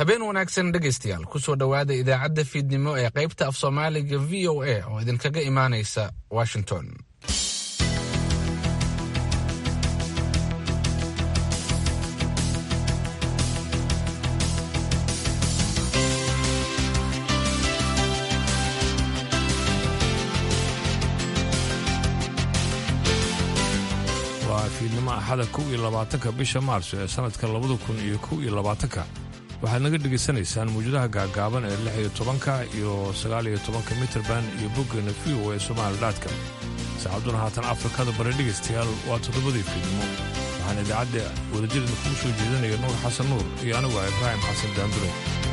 habeen wanaagsan dhegaystayaal kusoo dhowaada idaacadda fiidnimo ee qaybta af soomaaliga v o a oo idinkaga imaanaysa washington waa fiidnimo axada kow iyo labaatanka bisha maarso ee sannadka labada kun iyo kow iyo labaatanka waxaad naga dhegaysanaysaan mawjadaha gaagaaban ee lix iyo tobanka iyo sagaal iyo tobanka mitrban iyo boggeena v o ee somaalidaadka saacadduna haatan afrikada bari dhegaystayaal waa toddobadii fiidnimo waxaan idaacadda wadajirda kugu soo jeedinaya nuur xasan nuur iyo anigu ah ibraahim xasan daambure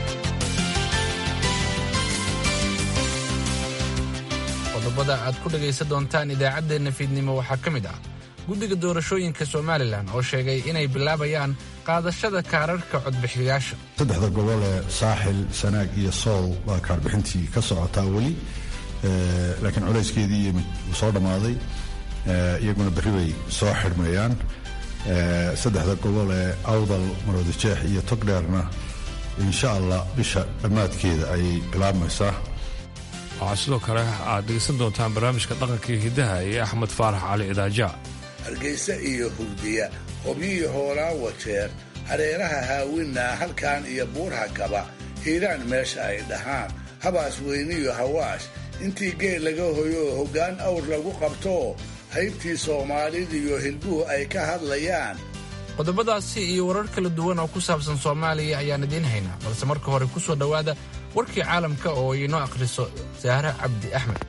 qodobada aad ku dhegaysan doontaan idaacaddeenna fiidnimo waxaa ka mid ah guddiga doorashooyinka somalilan oo sheegay inay bilaabayaan qaadashada kaararhka codbixiyayaasha saddexda gobol ee saaxil sanaag iyo sool baa kaarbixintii ka socotaa weli laakiin culayskeedii yimid wuu soo dhammaaday iyaguna berri bay soo xidhmayaan saddexda gobol ee awdal maroodijeex iyo togdheerna insha allah bisha dhammaadkeeda ayay bilaabmaysaa waxaa sidoo kale aad dhegaysan doontaan barnaamijka dhaqanka iyo hiddaha iyo axmed faarax cali idaaja hargaysa iyo hurdiya hobyihii hoolaa wajeer hareeraha haawinna halkaan iyo buurha kaba hiiraan meesha ay dhahaan habaas weyniyo hawaash intii geel laga hoyo hoggaan awr lagu qabto haybtii soomaalidiyo hilbuhu ay ka hadlayaan qodobadaasi iyo warar kala duwan oo ku saabsan soomaaliya ayaan idiin haynaa balse marka hore ku soo dhowaada warkii caalamka oo inoo akhriso saahre cabdi axmed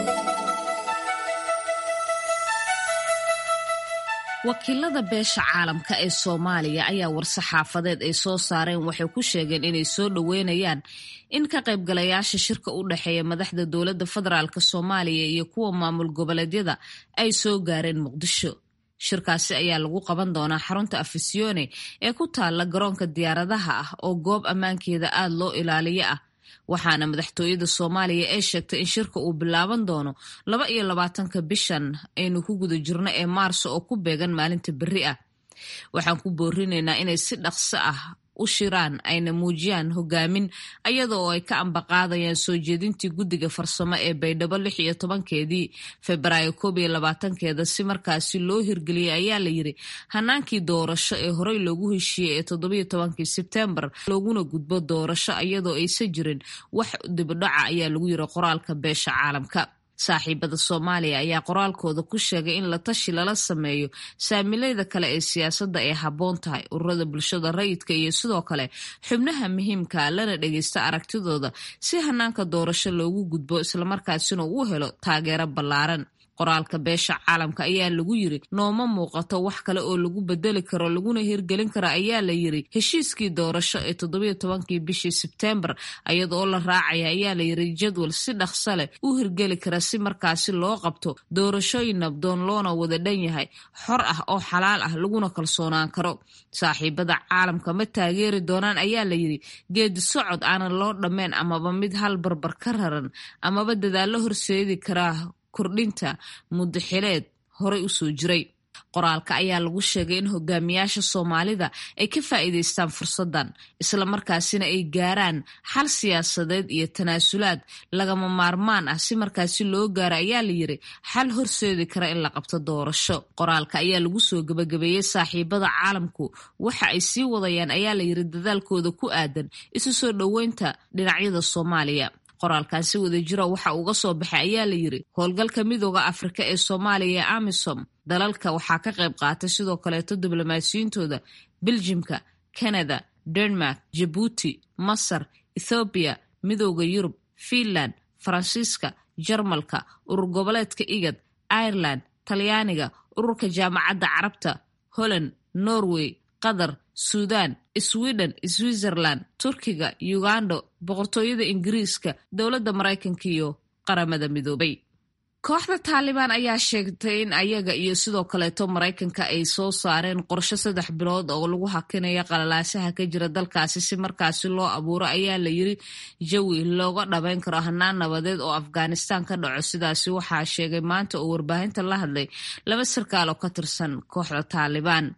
wakiilada beesha caalamka ee soomaaliya ayaa war-saxaafadeed ay soo saareen waxay ku sheegeen inay soo dhoweynayaan in ka qaybgalayaasha shirka u dhexeeya madaxda dowladda federaalk soomaaliya iyo kuwa maamul goboleedyada ay soo gaareen muqdisho shirkaasi ayaa lagu qaban doonaa xarunta afisyoone ee ku taalla garoonka diyaaradaha ah oo goob ammaankeeda aada loo ilaaliyo ah waxaana madaxtooyada soomaaliya ee sheegtay in shirka uu bilaaban doono laba iyo labaatanka bishan aynu ku guda jirno ee maarso oo ku beegan maalinta berri ah waxaan ku boorinaynaa inay si dhaqso ah u shiraan ayna muujiyaan hogaamin ayada oo ay ka ambaqaadayaan soo jeedintii guddiga farsamo ee baydhabo lix iyo tobankeedii febraayo koob iyo labaatankeeda si markaasi loo hirgeliyay ayaa la yiri hanaankii doorasho ee horey loogu heshiiyey ee toddobiyo tobankii sebtembar looguna gudbo doorasho iyadoo aysan jirin wax dibidhaca ayaa lagu yiri qoraalka beesha caalamka saaxiibada soomaaliya ayaa qoraalkooda ku sheegay in la tashi lala sameeyo saamilayda kale ee siyaasadda ay habboon tahay ururada bulshada rayidka iyo sidoo kale xubnaha muhiimka lana dhageysta aragtidooda si hanaanka doorasho loogu gudbo islamarkaasina uu helo taageero ballaaran qoraalka beesha caalamka ayaa lagu yiri nooma muuqato wax kale oo lagu bedeli karo laguna hirgelin karo ayaa la yiri heshiiskii doorasho ee toddobiyo tobankii bishii sebtembar iyadaoo la raacaya ayaa la yiri jadwal si dhaqso leh u hirgeli kara si markaasi loo qabto doorashooyin nabdoon loona wada dhan yahay xor ah oo xalaal ah laguna kalsoonaan karo saaxiibada caalamka ma taageeri doonaan ayaa la yiri geedi socod aanan loo dhammayn amaba mid hal barbar ka raran amaba dadaallo horseedi karaa kordhinta muddaxileed horey u soo jiray qoraalka ayaa lagu sheegay in hogaamiyaasha soomaalida ay ka faa'iidaystaan fursaddan islamarkaasina ay gaaraan xal siyaasadeed iyo tanaasulaad lagama maarmaan ah si markaasi loo gaaro ayaa la yiri xal horseedi kara in la qabto doorasho qoraalka ayaa lagu soo gebagabeeyey saaxiibada caalamku waxa ay sii wadayaan ayaa la yiri dadaalkooda ku aadan isu soo dhoweynta dhinacyada soomaaliya qoraalkan si wada jira waxa uga soo baxay ayaa la yiri howlgalka midooda afrika ee soomaaliya ee amisom dalalka waxaa ka qayb qaatay sidoo kaleeto diblomaasiyiintooda beljimka canada denmark jabuuti masar ethoobiya midooda yurub fiinland faransiiska jarmalka urur goboleedka igad ireland talyaaniga ururka jaamacadda carabta holland norway qatar suudan sweden switzerland turkiga ugando boqortooyada ingiriiska dowladda maraykanka iyo qaramada midoobay kooxda taalibaan ayaa sheegtay in ayaga iyo sidoo kaleeto maraykanka ay soo saareen qorsho saddex bilood oo lagu hakinayo qalalaasaha ka jira dalkaasi si markaasi loo abuuro ayaa la yiri jawi looga dhabeyn karo hanaan nabadeed oo afghanistan ka dhaco sidaasi waxaa sheegay maanta oo warbaahinta la hadlay laba sarkaal oo ka tirsan kooxda taalibaan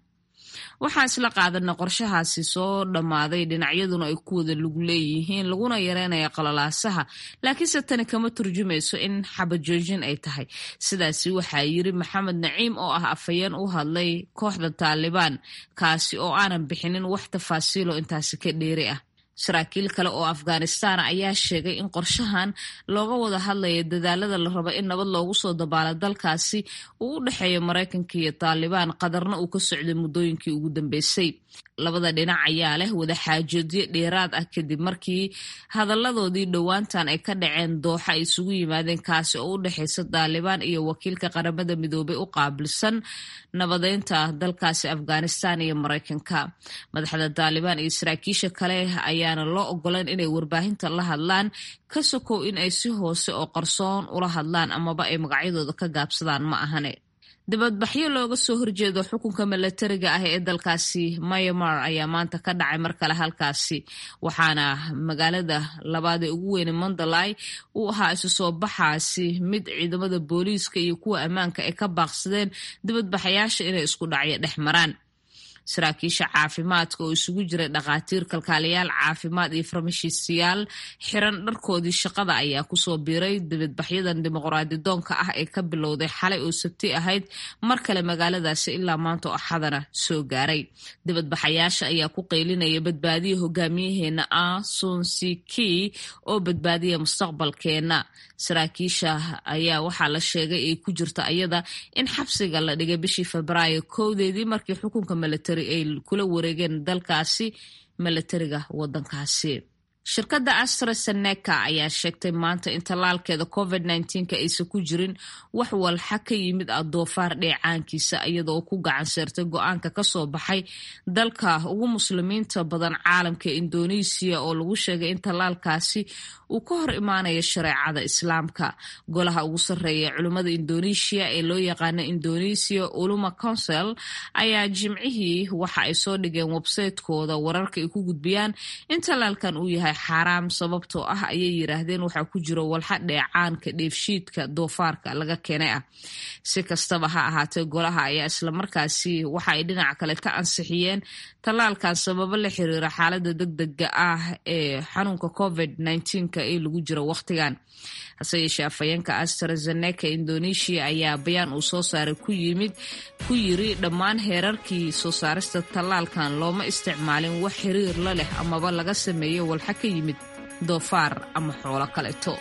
waxaan isla qaadana qorshahaasi soo dhammaaday dhinacyaduna ay ku wada lug leeyihiin laguna yareynaya qalalaasaha laakiinse tani kama turjumayso in xabajoojin ay tahay sidaasi waxaa yiri maxamed naciim oo ah afhayeen u hadlay kooxda taalibaan kaasi oo aanan bixinin wax tafaasiilo intaasi ka dheeri ah saraakiil kale oo afghanistan ayaa sheegay in qorshahan looga wada hadlaya dadaalada la rabo in nabad loogu soo dabaalo dalkaasi uu u dhexeeyo maraykanka iyo taalibaan qadarna uu ka socday muddooyinkii ugu dambeysay labada dhinac ayaa leh wada xaajoodyo dheeraad ah kadib markii hadalladoodii dhowaantan ay ka dhaceen dooxa ay isugu yimaadeen kaasi oo u dhexeysa taalibaan iyo wakiilka qaramada midoobay u qaabilsan nabadeynta dalkaasi afghanistan iyo maraykanka madaxda taalibaan iyo saraakiisha kale ayaana loo ogolan inay warbaahinta la hadlaan ka sokow in ay si hoose oo qarsoon ula hadlaan amaba ay magacyadooda ka gaabsadaan ma ahane dibadbaxyo looga soo horjeedo xukunka milatariga ah ee dalkaasi myanmar ayaa maanta ka dhacay mar kale halkaasi waxaana magaalada labaad ee ugu weyne mandalay uu ahaa isu soo baxaasi mid ciidamada booliiska iyo kuwa ammaanka ay ka baaqsadeen dibadbaxayaasha inay isku dhacyo dhex maraan saraakiisha caafimaadka oo isugu jiray dhakhaatiir kalkaaliyaal caafimaad iyo farmashiistayaal xiran dharkoodii shaqada ayaa kusoo biiray dibadbaxyadan dimuqraadidoonka ah ee ka bilowday xalay oo sabti ahayd mar kale magaaladaasi ilaa maanta oo axadana soo gaaray dibadbaxayaasha ayaa ku qeylinaya badbaadiya hogaamiyaheena ah sunsiki oo badbaadiya mustaqbalkeena saraakiisha ayaa waxaa la sheegay ay ku jirta ayada in xabsiga la dhigay bishii febraayo kowdeedii markii xukunka milatari ay kula wareegeen dalkaasi milatariga wadankaasi shirkadda astraseneca ayaa sheegtay maanta in tallaalkeeda covid nka aysan ku jirin wax walxa ka yimid ah doofaar dheecaankiisa iyadoo ku gacan seertay go-aanka kasoo baxay dalka ugu muslimiinta badan caalamka indonesiya oo lagu sheegay in tallaalkaasi uu ka hor imaanayo shareecada islaamka golaha ugu sarreeya culimmada indonesia ee loo yaqaano indonesia uluma council ayaa jimcihii waxa ay soo dhigeen websaytekooda wararka ay ku gudbiyaan in tallaalkan uu yahay xaaraam sababtoo ah ayay yiraahdeen waxaa ku jiro walxa dheecaanka dheefshiidka doofaarka laga keenay ah si kastaba ha ahaatee golaha ayaa islamarkaasi waxa ay dhinaca kale ka ansixiyeen tallaalkan sababo la xiriira xaalada degdega ah ee xanuunka covid ee lagu jiro wakhtigan hase yeeshee afhayeenka astrazeneca indonesia ayaa bayaan uu soo saaray ku yimid ku yiri dhammaan heerarkii soo saarista tallaalkan looma isticmaalin wax xiriir la leh amaba laga sameeyo walxa ka yimid doofaar ama xoolo kaleeto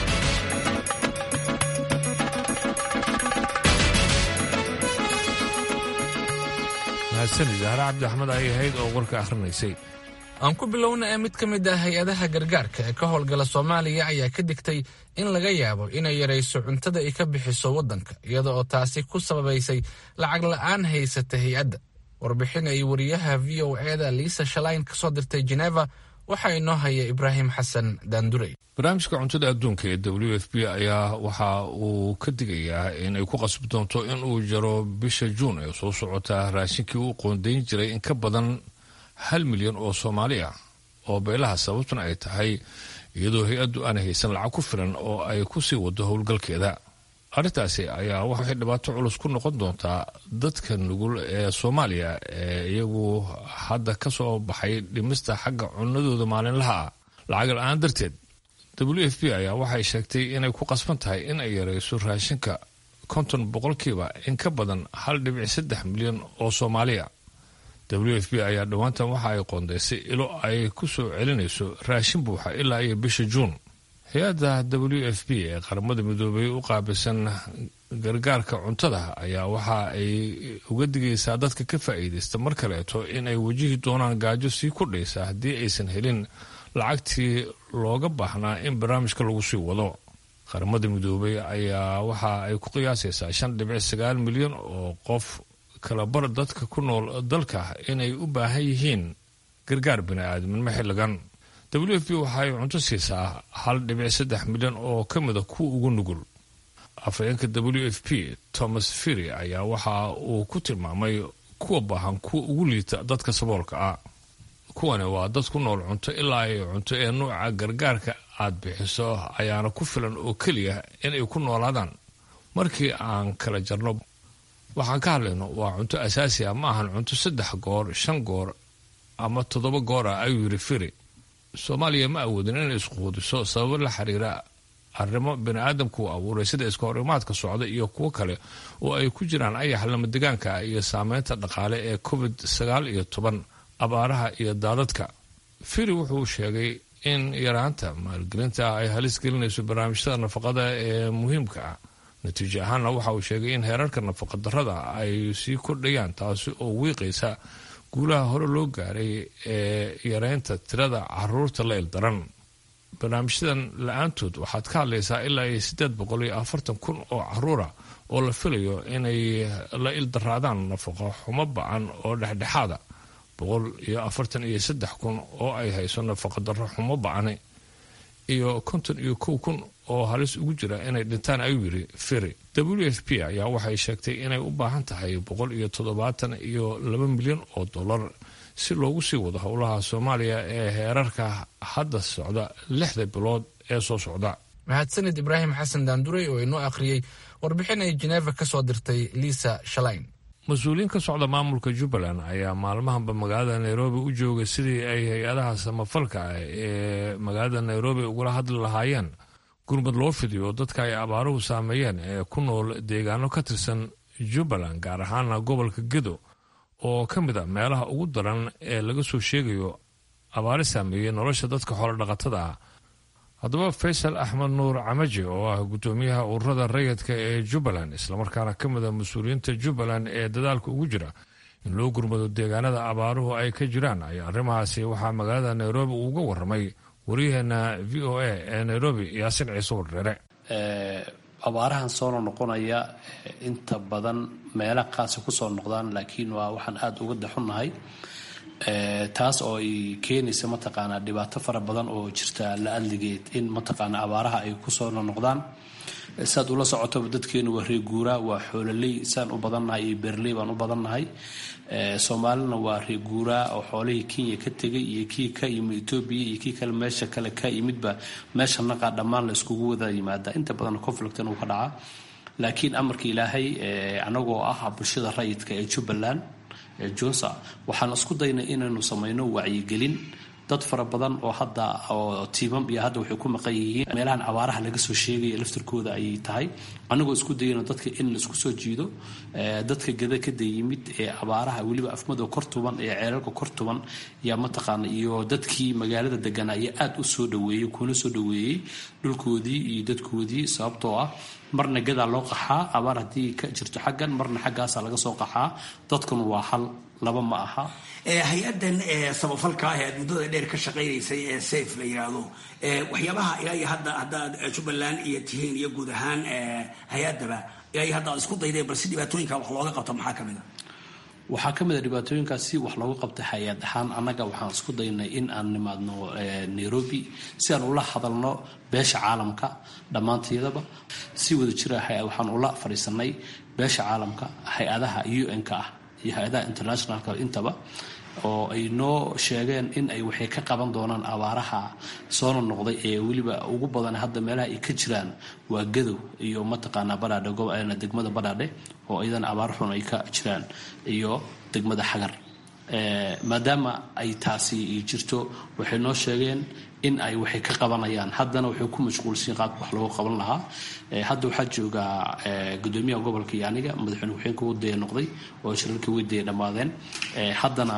mahadsanid zahre cabdi axmed ayay ahayd oo warka akhrinaysay aan ku bilowna ee mid ka mid ah hay-adaha gargaarka ee ka howlgala soomaaliya ayaa ka digtay in laga yaabo inay yarayso cuntada ay ka bixiso waddanka iyada oo taasi ku sababaysay lacag la'aan haysata hay-adda warbixin ay wariyaha v o eda liisa shalayn ka soo dirtay jeneva waxaa inoo haya ibraahim xasan daandurey barnaamijka cuntada adduunka ee w f b ayaa waxa uu ka digayaa in ay ku qasbi doonto in uu jaro bisha juun ee soo socota raashinkii uu qoondayn jiray in ka badan hal milyan oo soomaali ah oo beelaha sababtuna ay tahay iyadoo hay-addu aan haysan lacag ku filan oo ay ku sii wado howlgalkeeda arrintaasi ayaa waxay dhibaato culus ku noqon doontaa dadka nugul ee soomaaliya ee iyagu hadda ka soo baxay dhimista xagga cunadooda maalinlaha ah lacag la-aan darteed w f b ayaa waxay sheegtay inay ku qasban tahay in ay yarayso raashinka konton boqolkiiba in ka badan hal dhibic saddex milyan oo soomaaliya w f b ayaa dhowaantan waxa ay qoondaysay ilo ay ku soo celinayso raashin buuxa ilaa iyo bisha juun hay-adda w f b ee qaramada midoobay u qaabilsan gargaarka cuntada ayaa waxa ay uga digaysaa dadka ka faa'iidaysta mar kaleeto in ay wajihi doonaan gaajo sii kordhaysa haddii aysan helin lacagtii looga baahnaa in barnaamijka lagu sii wado qaramada midoobay ayaa waxa ay ku qiyaasaysaa shan dhibic sagaal milyan oo qof kalabar dadka ku nool dalka inay u baahan yihiin gargaar bini-aadminimo xilligan w f b waxa ay cunto siisaa hal dhibic saddex milyan oo ka mida kuwa ugu nugul afhayeenka w f p thomas firy ayaa waxa uu ku tilmaamay kuwa baahan kuwa ugu liita dadka saboolka ah kuwani waa dad ku nool cunto ilaa ay cunto ee nuuca gargaarka aad bixiso ayaana ku filan oo keliya inay ku noolaadaan markii aan kala jarno waxaan ka hadlayno waa cunto asaasi ah ma ahan cunto saddex goor shan goor ama toddoba goor ah ayuu yidhi firi soomaaliya ma awoodin inay isquudiso sababo la xiriira arrimo bini aadamku u abuuray sida iska horimaadka socda iyo kuwo kale oo ay ku jiraan ayax lamadegaanka ah iyo saameynta dhaqaale ee covid sagaal iyo toban abaaraha iyo daadadka firi wuxuu sheegay in yaraanta maalgelinta ah ay halis gelinayso barnaamijyada nafaqada ee muhiimka ah natiijo ahaanna waxa uu sheegay in heerarka nafaqadarrada ay sii kordhayaan taasi oo wiiqaysa guulaha hore loo gaaray ee yareynta tirada caruurta la ildaran barnaamijyadan la-aantood waxaad ka hadlaysaa ilaa iyo siddeed boqol iyo afartan kun oo caruura oo la filayo inay la ildaraadaan nafaqo xumo ba-an oo dhexdhexaada boqol iyo afartan iyo saddex kun oo ay hayso nafaqadarro xumo ba-ani iyo konton iyo kow kun oo halis ugu jira inay dhintaan ayuu yidhi firi w f p ayaa waxay sheegtay inay u baahan tahay boqol iyo toddobaatan iyo laba milyan oo dollar si loogu sii wado howlaha soomaaliya ee heerarka hadda socda lixda bilood ee soo socda mahadsanid ibraahim xasan daandurey oo inoo akhriyey warbixin ay jeneva ka soo dirtay liisa shalayn mas-uuliyiin ka socda maamulka jubbaland ayaa maalmahanba magaalada nairobi u joogay sidii ay hay-adaha samafalka ah ee magaalada nairobi ugula hadli lahaayeen gurmad loo fidiyo dadka ay abaaruhu saameeyeen ee ku nool deegaano ka tirsan jubbaland gaar ahaana gobolka gedo oo ka mid a meelaha ugu daran ee laga soo sheegayo abaari saameeyey nolosha dadka xoolodhaqatada ah haddaba faysal axmed nuur camaji oo ah guddoomiyaha ururada rayidka ee jubbaland islamarkaana ka mid a mas-uuliyiinta jubbaland ee dadaalka ugu jira in loo gurmado deegaanada abaaruhu ay ka jiraan ayaa arrimahaasi waxaa magaalada nairobi uga waramay waryaheena v o a ee nairobi yaasin ciise wardheere abaarahan soona noqonaya inta badan meela qaasi kusoo noqdaan laakiin waa waxaan aada uga daxunnahay taas oo ay keenaysa mataqaanaa dhibaato fara badan oo jirta la adligeed in mataqaanaa abaaraha ay kusoo noqdaan saad ula socotoba dadkeenu waa reeguuraa waa xoololey saan u badannahay iyo beerley baan u badannahay soomaalina waa reeguuraa oo xoolihii kenya ka tegay iyo kii ka yimid etoobiya iyo kii kale meesha kale ka yimidba meesha naqaa dhammaan la iskugu wada yimaada inta badan conflictan uu ka dhacaa laakiin amarka ilaahay anagoo ah bulshada rayidka ee jubbaland jonsa waxaan isku daynay inaynu samayno wacyigelin dad fara badan oo hadda oo tiimam iyo hadda waxay ku maqan yihiin meelahan abaaraha laga soo sheegaya laftirkooda ayay tahay anagoo isku dayano dadka in laisku soo jiido dadka gada kada yimid ee abaaraha weliba afmado kor tuban ee ceelalka kor tuban yaa mataqaana iyo dadkii magaalada deganaa ayaa aada u soo dhaweeyey kuna soo dhaweeyey dhulkoodii iyo dadkoodii sababtoo ah marna gadaa loo qaxaa abaar haddii ka jirto xaggan marna xaggaasaa laga soo qaxaa dadkuna waa hal laba ma aha hay-adan samafalka ah ee aad muddada dheer ka shaqaynaysay ee safe la yidhaahdo waxyaabaha ilaa iyo hadda haddaad jubbaland iyo tihiin iyo guud ahaan hay-adaba ilaa iyo hadda aad isku dayday bal si dhibaatooyinka wax looga qabto maxaa ka mid a waxaa ka mid a dhibaatooyinkaas si wax looga qabta hay-ad ahaan annaga waxaan isku daynay in aan nimaadno nairobi si aan ula hadalno beesha caalamka dhammaanteedaba si wada jira waxaan ula fadhiisanay beesha caalamka hay-adaha un-ka ah iyo hay-adaha internationalka intaba oo ay noo sheegeen in ay waxay ka qaban doonaan abaaraha soona noqday ee weliba ugu badan hadda meelaha ay ka jiraan waa gadow iyo mataqaanaa badhaadhe degmada badhaadhe oo iyadana abaar xun ay ka jiraan iyo degmada xagar maadaama ay taasi jirto waxay noo sheegeen in ay waxay ka qabanayaan haddana waxay ku mashquulsiin qaabka wax loogu qaban lahaa hadda waxaa joogaa gudoomiyaha gobolka iyo aniga madaxweyne ku-xigeenka wadaya noqday oo shirarkii weydaya dhammaadeen haddana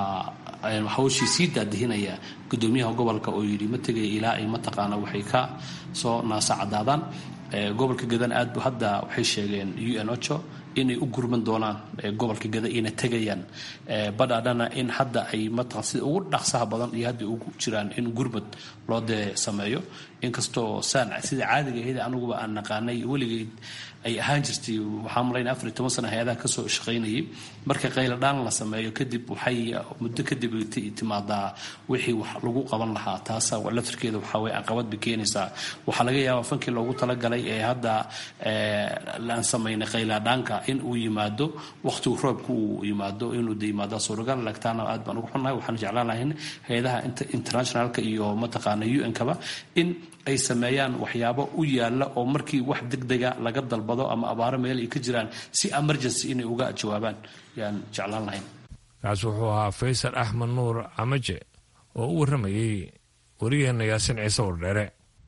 waxaa hawshii sii daadihinaya gudoomiyaha gobolka oo yidhi ma tegaya ilaa ay mataqaana waxay ka soo naasa cadaadaan gobolka gadan aad bu hadda waxay sheegeen u n ocho inay u gurman doonaan gobolka gada ina tegayaan badhaadhana in hadda ay mataqan sida ugu dhaqsaha badan iyo hadda ugu jiraan in gurmad loo dee sameeyo inkastoo saan sida caadiga ahayd aniguba aan naqaanay weligeed ay ahaan jirtay waxaa malaynaya afar iyo toban sana hay-adaha kasoo shaqaynayay marka qayladhaan la sameeyo kadib waxay muddo kadib timaadaa wixii wax lagu qaban lahaa taasa laftirkeeda waxaa weye caqabad bay keenaysaa waxaa laga yaabaa fankii loogu talagalay ee hadda aan samaynay qayladhaanka in uu yimaado waqtigu roobka uu yimaado inuu de yimaado suuragal lagtaana aad baan ugu xunnahay waxaan jeclaan lahayn hay-adaha internationalka iyo mataqaana un-kaba in ay sameeyaan waxyaabo u yaala oo markii wax degdega laga dalbo dalbado ama abaaro meel ay ka jiraan si emergency inay uga jawaabaan yaan jeclaan lahayn kaas wuxuu ahaa faysal axmed nuur camaje oo u warramayey wariyeenna yaasin ciise wardheere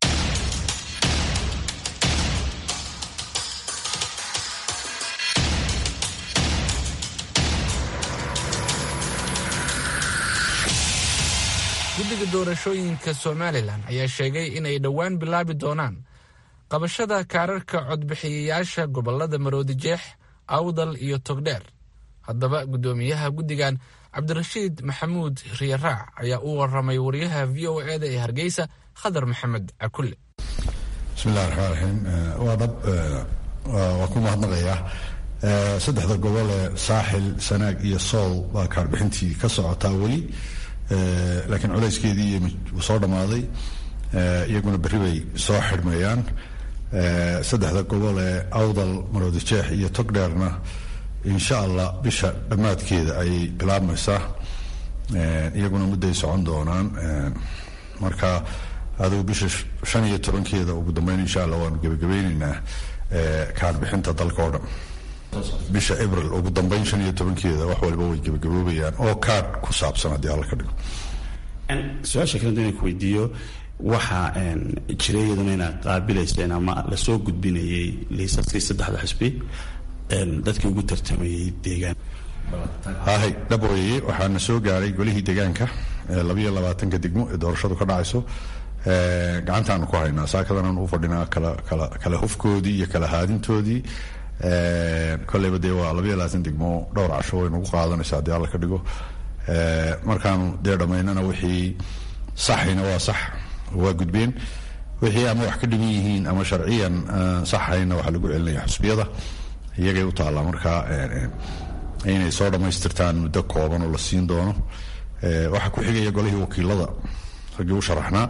guddiga doorashooyinka somalilan ayaa sheegay inay dhowaan bilaabi doonaan qabashada kaararka codbixiyayaasha gobolada maroodijeex awdal iyo togdheer haddaba guddoomiyaha guddigan cabdirashiid maxamuud riyaraac ayaa u waramay wariyaha v o eda ee hargeysa khadar maxamed cakulle bismillahi raxmaan raxiim waa dhab waa ku mahadnaqayaa saddexda gobol ee saaxil sanaag iyo sool baa kaarbixintii ka socotaa weli laakiin culayskeedii wuu soo dhammaaday iyaguna berri bay soo xidhmayaan saddexda gobol ee awdal maroodijeex iyo togdheerna insha allah bisha dhammaadkeeda ayay bilaabmaysaa iyaguna mudday socon doonaan marka adigu bisha shan iyo tobankeeda ugu dambeyn insha allah waanu gebagabeyneynaa kaarbixinta dalka oo dhan bisha abril ugu dambeyn shan iyo tobankeeda wax walba way gebagaboobayaan oo kaadh ku saabsan haddii alla ka dhigo su-aasha kale inaan ku weydiiyo waxaa jiray iyaduna inaad qaabilayseen ama lasoo gudbinayay liisaskii saddexda xisbi dadkii ugu tartamayay deegaan hahay dhabooyeye waxaana soo gaaray golihii deegaanka labayo labaatanka degmo ee doorashadu ka dhacayso gacantaanu ku haynaa saakadanaanu u fadhinaa kala kala kala hufkoodii iyo kala haadintoodii kolleyba dee waa labayo labaatan degmo dhowr casho way nagu qaadanaysa haddii alla ka dhigo markaanu dee dhammaynana wixii saxayna waa sax waa gudbeen wixii ama wax ka dhigan yihiin ama sharciyan saxayna waxaa lagu celinaya xusbiyada iyagay u taallaa markaa inay soo dhammaystirtaan muddo kooban oo la siin doono waxaa ku xigaya golihii wakiilada raggii u sharaxnaa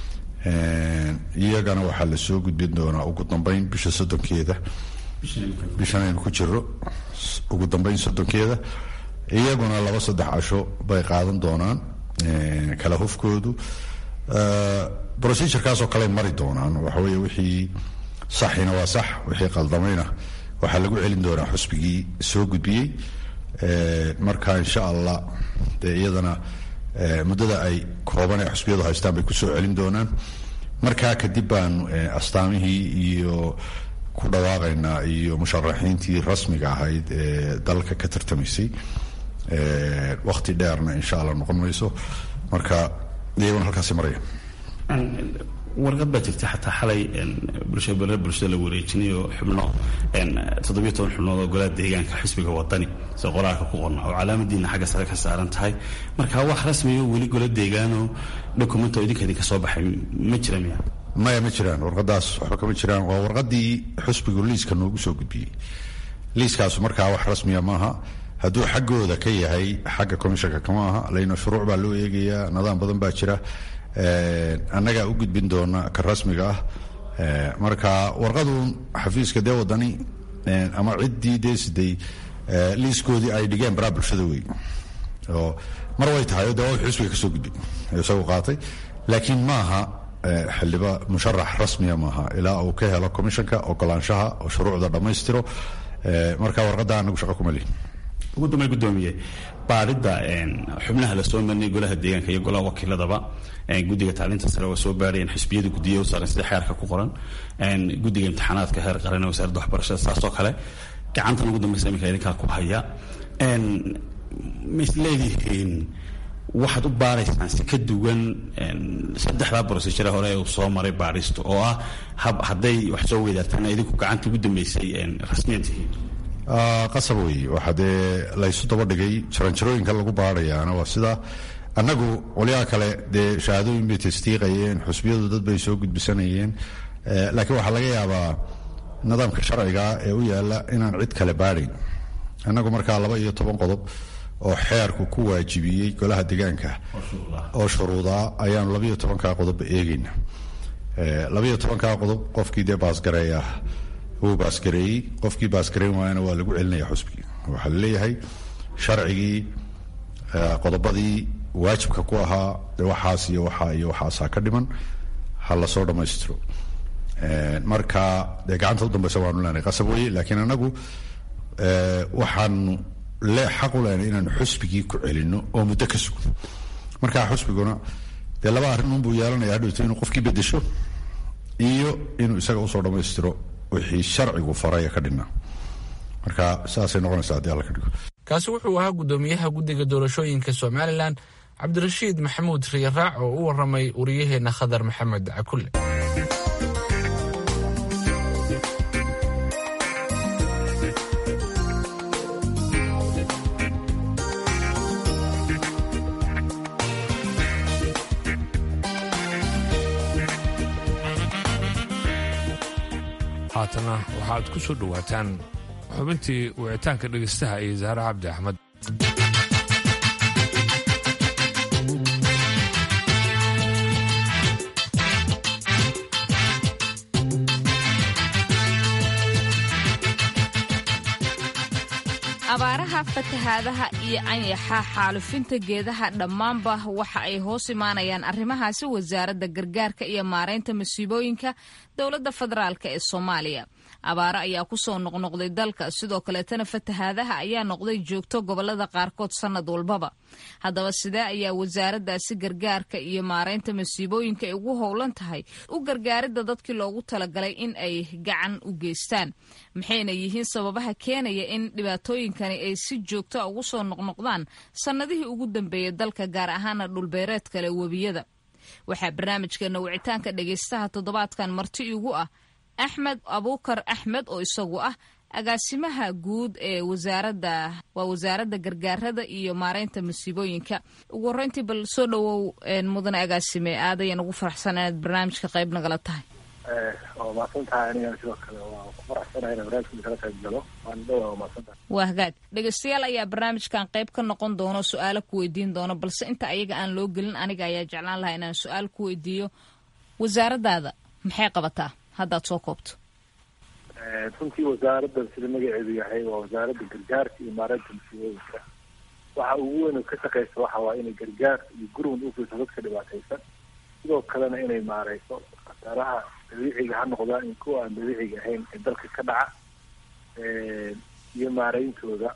iyagana waxaa la soo gudbin doonaa ugu dambeyn bisha soddonkeeda bishan aynu ku jiro ugu dambeyn soddonkeeda iyaguna laba saddex casho bay qaadan doonaan kala hufkoodu procedurekaasoo kale mari doonaan waxaweye wixii saxina waa sax wixii qaldamayna waxaa lagu celin doonaa xusbigii soo gudbiyey marka insha allah dee iyadana muddada ay kooban ee xusbiyadu haystaan bay kusoo celin doonaan markaa kadib baanu astaamihii iyo ku dhawaaqaynaa iyo musharaxiintii rasmiga ahayd ee dalka ka tartamaysay wakti dheerna insha allah noqon mayso marka iyaguna halkaasi maraya warqad baa jirta xataa xalay bulshada bulshada la wareejinayo xubno toddobiyo toban xubnood oo golaha deegaanka xisbiga wadani sida qoraalka ku qorna oo calaamadiina xagga sare ka saaran tahay marka wax rasmiyo weli gola deegaanoo dokumento idinka idinka soo baxay ma jira miya maya ma jiraan warqadaas waxba kama jiraan waa warqadii xusbigu liiska noogu soo gudbiyey liiskaasu markaa wax rasmiya maaha hadduu xaggooda ka yahay xagga commishanka kama aha layna shuruuc baa loo eegayaa nidaam badan baa jira annagaa u gudbin doona ka rasmiga ah marka warqadu xafiiska dee wadani ama ciddii dee siday liiskoodii ay dhigeen baraa bulshada wey oo mar way tahay o dee waa xusbiga ka soo gudbin isagu qaatay laakiin maaha xildhiba musharax rasmiya maaha ilaa uu ka helo commishanka ogolaanshaha oo shuruucda dhammaystiro marka warqadda anagu shaqo kuma lihin ugu dambey gudoomiye baadhidda xubnaha lasoo marinay golaha deegaanka iyo golaha wakiiladaba guddiga tacliinta sare waa soo baarayeen xisbiyada guddiya u saaran sida xeerka ku qoran guddiga imtixaanaadka heer qaran ee wasaaradda waxbarashada saasoo kale gacantan ugu dambeysa iminka idinkaa ku haya ma is leedihiin waxaad u baaraysaan si ka duwan saddexdaa brosejare hore ee uu soo maray baadhistu oo ah hadday wax soo weydaartaan idinku gacanta ugu dambeysay rasmiyan tihiin qasab wey waxaa dee laysu daba dhigay jaranjarooyinka lagu baarayaana waa sidaa annagu qolyaha kale dee shahaadooyin bay tasdiiqayeen xusbiyadu dad bay soo gudbisanayeen laakiin waxaa laga yaabaa nidaamka sharciga ee u yaala inaan cid kale baadhayn annagu markaa laba iyo toban qodob oo xeerku ku waajibiyey golaha deegaanka oo shuruudaa ayaanu labaiyo tobankaa qodobba eegayna labaiyo tobankaa qodob qofkii dee baasgareeya wuu baasgareeyey qofkii baasgareyn waayana waa lagu celinaya xusbigii waxaa laleeyahay sharcigii qodobadii waajibka ku ahaa de waxaas iyo waxaa iyo waxaasaa ka dhiman ha lasoo dhammaystiro marka dee gacanta u dambeysa waanu leenahay qasab weye laakiin anagu waxaanu le xaq u leenahay inaanu xusbigii ku celino oo muddo ka sugno markaa xusbiguna dee laba arrin unbuu yeelanaya hadhowto inuu qofkii bedesho iyo inuu isaga usoo dhammaystiro wixii sharcigu faraya ka dhinaa marka saasay noqonaysaa haddii alla ka dhigo kaasi wuxuu ahaa guddoomiyaha guddiga doorashooyinka somalilan cabdirashiid maxamuud riyaraac oo u waramay wariyaheenna khadar maxamed cakulle haatana waxaad ku soo dhowaataan xubintii wicitaanka dhegaystaha iyo zaare cabdi axmed abaaraha fatahaadaha iyo anyaxa xaalufinta geedaha dhammaanba waxa ay hoos imaanayaan arrimahaasi wasaaradda gargaarka iyo maaraynta masiibooyinka dowladda federaalk ee soomaaliya abaaro ayaa kusoo noqnoqday dalka sidoo kaleetana fatahaadaha ayaa noqday joogto gobolada qaarkood sannad walbaba haddaba sidee ayaa wasaaraddaasi gargaarka iyo maaraynta masiibooyinka ay ugu howlan tahay u gargaaridda dadkii loogu talagalay in ay gacan u geystaan maxayna yihiin sababaha keenaya in dhibaatooyinkani ay si joogta ugu soo noqnoqdaan sannadihii ugu dambeeyay dalka gaar ahaana dhulbeereed kale webiyada waxaa barnaamijkeena wicitaanka dhegaystaha toddobaadkan marti igu ah axmed abuukar axmed oo isagu ah agaasimaha guud ee wasaaradda waa wasaaradda gargaarada iyo maaraynta masiibooyinka ugu horreyntii bal soo dhowow mudane agaasime aad ayaan ugu faraxsan inaad barnaamijka qayb nagala tahay waa mahadsantahay aniga sidoo kale waa ku faraxsanahay ina barnaamijka kala qayb galo waan dhowaa waa mahadsantahay waa hagaag dhegaystayaal ayaa barnaamijkan qayb ka noqon doono su-aalo ku weydiin doono balse inta ayaga aan loo gelin aniga ayaa jeclaan lahaa inaan su-aal ku weydiiyo wasaaraddaada maxay qabataa haddaad soo koobto runtii wasaaraddan sida magaceedu yahay waa wasaaradda gargaarka iyo maareynta masiibooyinka waxa ugu weyn oo ka shaqeysa waxa waa inay gargaar iyo gurmud ufiirso dadka dhibaataysan sidoo kalena inay maareyso khasaaraha dabiiciga ha noqdaan iyo kuwa aan dabiiciga ahayn ee dalka ka dhaca iyo maareyntooda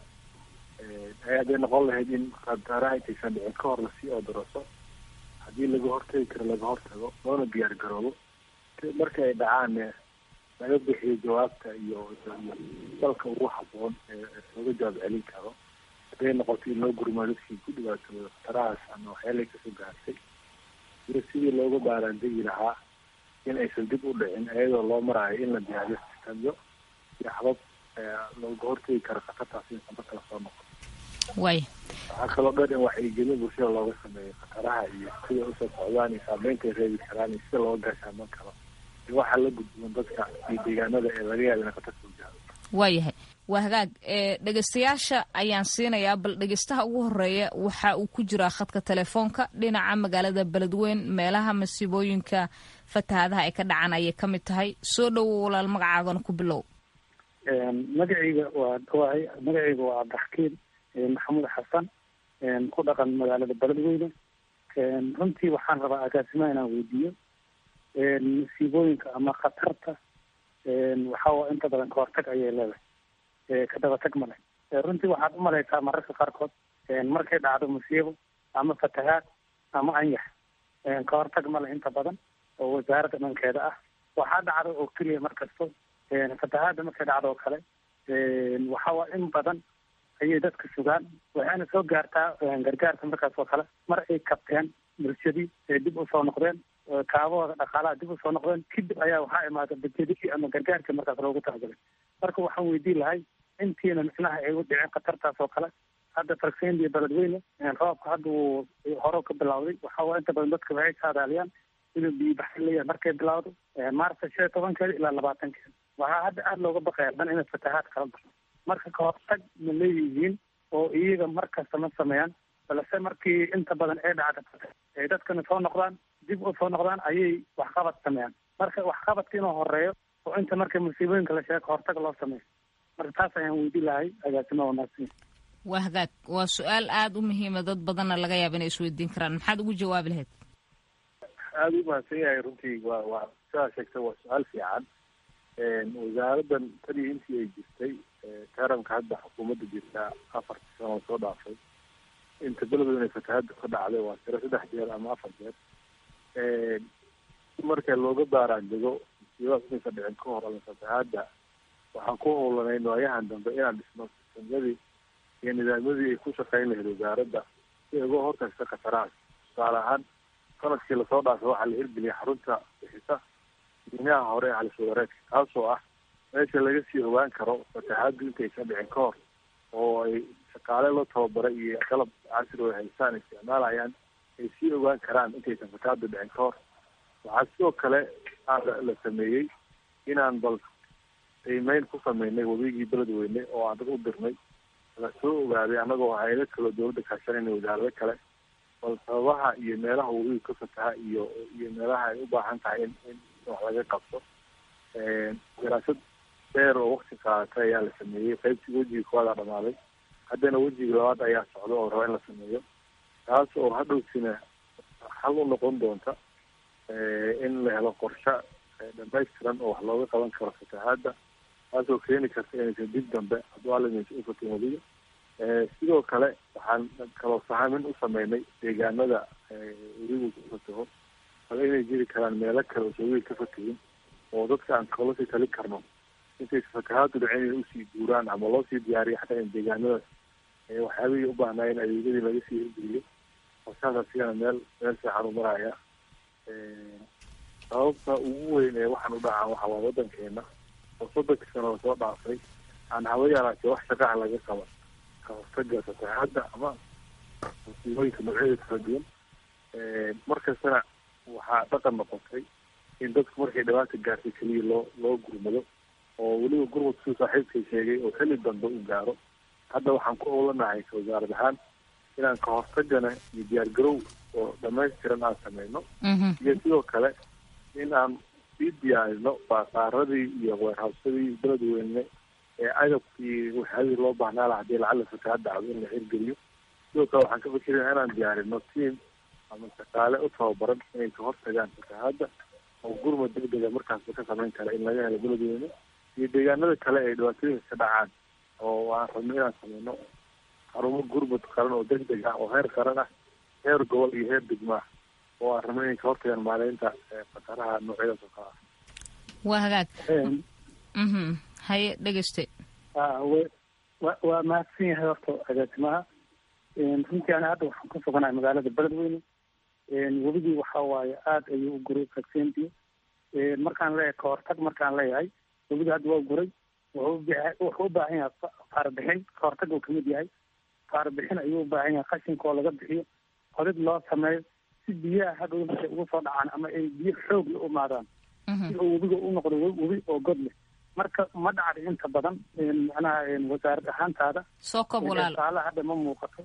hadday noqon lahayd in khasaaraha intaysan dhicin ka hor lasii odoroso haddii laga hortagi karo laga hortago loona diyaar garoobo marka ay dhacaanne laga bixiyo jawaabta iyo dalka ugu haboon ee looga jawaab celin karo hadday noqoto in loo gurmaa dadkii ku dhibaatooda khatarahaas ama waxyaalay kasoo gaartay iyo sidii looga baaraandegi lahaa in aysan dib u dhicin iyadoo loo maraayo in la diyaariyo sistamyo iyo habab looga hortegi karo khatartaas in samba kala soo noqo way waxaa kaloo dhan in wacyigelin bulshada looga sameeyo khataraha iyo sida usoo socdaan iyo saameynta ay reebi karaan iyo sida looga gaashaaman karo iyo waxaa la gudboon dadka iyo deegaanada ee laga yaaba ina khatar soo gaaro waayahay waa hagaag dhegaystayaasha ayaan siinayaa bal dhegaystaha ugu horeeya waxa uu ku jiraa khadka telefoonka dhinaca magaalada beledweyn meelaha masiibooyinka fatahaadaha ay ka dhacan ayay ka mid tahay soo dhowow walaal magacaagana ku bilow magacayga waa dhawahay magacayga waa cabdixakiin maxamuud xasan ku dhaqan magaalada beledweyne runtii waxaan rabaa agaasimaha inaan weydiiyo masiibooyinka ama khatarta waxaa inta badan kahortag ayay leedahay ka dabatag male runtii waxaad umalaysaa mararka qaarkood markay dhacdo musiibo ama fatahaad ama anyax kahortag male inta badan oo wasaaradda dhankeeda ah waxaa dhacda oo keliya markasto fatahaadda markay dhacdo oo kale waxaa in badan ayay dadka sugaan waxayna soo gaartaa gargaarka markaas oo kale mar ay kabteen bulshadii ay dib usoo noqdeen kaabahooda dhaqaalaha dib usoo noqdeen kadib ayaa waxaa imaada bajedii ama gargaarkii markaas loogu talagalay marka waxaan weydiin lahay intiina micnaha ay u dhiceen khatartaas oo kale hadda fargseyn iyo beledweyne roobka hadda uu hore ka bilawday waxaa inta badan dadka waxay saadaaliyaan inuu biyobaxin leeyahay markay bilawdo maarta shan iyo tobankeeda ilaa labaatankeeda waxaa hadda aada looga baqaya dhan inay fatahaad kala baxo marka kahortag ma leeyihiin oo iyaga markasta ma sameeyaan balse markii inta badan ay dhacda ay dadkana soo noqdaan dib u soo noqdaan ayay waxqabad sameeyaan marka waxqabadka inuu horeeyo oo inta marka musiibooyinka la sheego kahortag loo sameeyo marka taas ayaan weydiin lahay agaasima wanaagsan waa hagaag waa su-aal aada u muhiima dad badanna laga yaaba inay isweydiin karaan maxaad ugu jawaabi lahayd aada u mahadsan yahay runtii waa waa sidaa sheegtay waa su-aal fiican wasaaraddan tanii intii ay jirtay taranka hadda xukuumadda jirtaa afartii sano soo dhaafay inta beledweyne fatahadda ka dhacday waa tiro saddex jeer ama afar jeer marka looga baaraandego musiibadaas inaysa dhicin ka hor ama fatahaadda waxaan ku howlanayn waayahan dambe inaan dhisno sistamyadii iyo nidaamyadii ay ku shaqeyn lahayd wasaaradda si ay uga hortagta khatarahaas tusaale ahaan sanadkii lasoo dhaafay waxaa la hirgeliyay xarunta bixisa diinaha hore ee halis wadareedka taasoo ah meesha laga sii ogaan karo fatahaaddu intaysan dhicin ka hor oo ay shaqaale la tababaray iyo qalab casri oo haystaan isticmaalayaan ay sii ogaan karaan intaysan fatahaaddu dhicin ka hor waxaa sidoo kale la sameeyey inaan bal qiimeyn ku sameynay wabigii beledweyne oo aan dad u dirnay la soo ogaaday annagoo hay-ado kaloo dawladda kaashanayna wasaarado kale bal sababaha iyo meelaha wabigu ka fataha iyo iyo meelaha ay u baahan tahay in in wax laga qabto daraasad dheer oo wakti qaadatay ayaa la sameeyey qaybtii wejiga koowadaa dhamaaday haddana wejiga labaad ayaa socda oo raba in la sameeyo taas oo hadhowsina xal u noqon doonta in la helo qorshe dhamaystiran oo wax looga qaban karo fatahaadda taasoo keeni karta inaysan dib dambe hadduu alimaysa u fatin weliga sidoo kale waxaan kaloo sahamin u sameynay deegaanada weligu ku fataho bal inay jiri karaan meelo kale oo soowiil ka fatahin oo dadka aan kala sii tali karno intaysa fatahaaddu dhicin inay usii guuraan ama loo sii diyaariyo xataa in deegaanadaas waxyaabihii u baahnaayeen adeegyadii laga sii hirgeliyo qorshahaas asigana meel meel fiican u maraya sababta ugu weyn ee waxaan u dhacaa waxa waa waddankeena oo soddonkii sano lasoo dhaafay aan haba yaraatee wax shaqaha laga qaban ka hortaga fatahaadda ama musiibooyinka noocyada kala duwan markastana waxaa dhaqan noqotay in dadku markay dhibaata gaartay keliya loo loo gurmado oo weliba gurmad siduu saaxiibkay sheegay oo xilli dambe u gaaro hadda waxaan ku howlanahay ka wasaarad ahaan inaan ka hortagana iyo diyaargarow oo dhamaystiran aan sameyno iyo sidoo kale in aan sii diyaarino baasaaradii iyo weerhawsadii beledweyne ee agabkii waxyaadii loo baahnaa laha hadii lacala fatahaad dhacdo in la hirgeliyo sidoo kale waxaan ka fikiraya inaan diyaarino tiam ama shaqaale u tababaran inay ka hortagaan fatahaadda oo gurmad degdega markaasba ka samayn kara in laga helo beledweyne iyo deegaanada kale ay dhibaatooyinka ka dhacaan oo aan rabno inaan sameyno xarumo gurmud qaran oo degdeg ah oo heer qaran ah heer gobol iyo heer degma ah oo aan rabno inay ka hortagaan maaleynta khataraha noocyadaas oo kale ah waa hagaag mhm haye dhegeyste wa waa mahadsan yahay horta agaasimaha runtii ana hadda waxaan ku suganahay magaalada beledweyne webigii waxa waaye aada ayuu u guray kaksentii markaan leeyahay kahortag markaan leeyahay webigii hadda waa guray wuxuu u baahan yahay faarbixin kahortag uu kamid yahay faarbixin ayuu u baahan yahay qashinka oo laga bixiyo qodid loo sameeyo si biyaha hadhow markay ugu soo dhacaan ama ay biyo xoog la umaadaan si uu webiga u noqdo webi oo god leh marka ma dhacda inta badan macnaha wasaarad ahaantaada soo kob walaal faalo hadda ma muuqato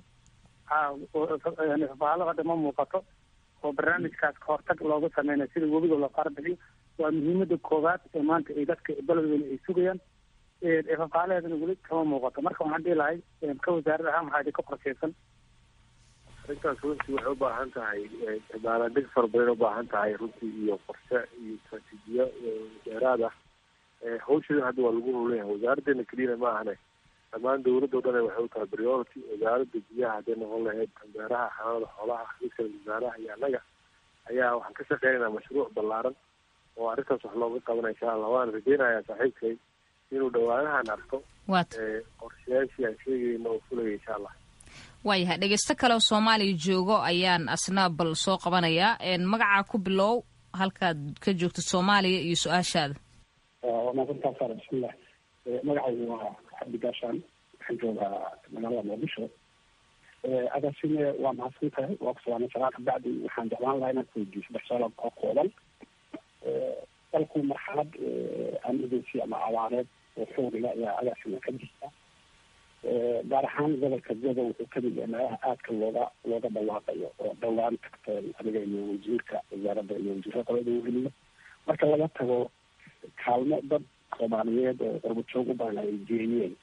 faalo hadda ma muuqato oo barnaamijkaas kahortag looga sameynayo sida webiga loo faarbixiyo waa muhiimada koowaad ee maanta ay dadka beledweyne ay sugayaan fafaalaheedana weli kama muuqato marka waxaan dhihi lahay ka wasaarad ahaan waxaa idinka qorsheysan arrintaas runtii waxay u baahan tahay baalaandeg fara badan ubaahan tahay runtii iyo qorshe iyo istraatiijiyo dheeraad ah hawsheeda hadda waa lagu howlan yahay wasaaraddeena keliyana ma ahane dhammaan dawladda o dhan waxay u tahay priority wasaaradda biyaha hadday noqon lahayd beeraha xanaanada xoolaha midkale wasaaraha iyo annaga ayaa waxaan ka shaqeynaynaa mashruuc ballaaran oo arrintaas wax looga qabanaya insha allah waan rajeynayaa saaxiibkay inuu dhawaanahan arko qorshayaashii aan sheegayna oo fulaya insha allah waayahay dhegeysto kale oo soomaaliya joogo ayaan asna bal soo qabanayaa magacaa ku bilow halkaad ka joogto soomaaliya iyo su-aashaada waa maadsantaa sara bismillah magacaygu waa cabdi gaashaan waxaan joogaa magaalada muqdisho agaasime waa mahadsan tahay waa kusugaanay salaad kabacdi waxaan jeclaan lahaa inaad weydiiyo saddex su-aal oo kooban dalku marxalad emergency ama abaareed oo xoogla ayaa agaasime ka jirta gaar ahaan gobolka godo wuxuu kamid yahay meelaha aadka looga looga dhawaaqayo oo dhowaan tagteen adiga iyo wasiirka wasaaradda iyo wasiirka qolada weliyo marka laga tago kaalmo dad soomaaliyeed oo qurbajoog u badan ay geeyeen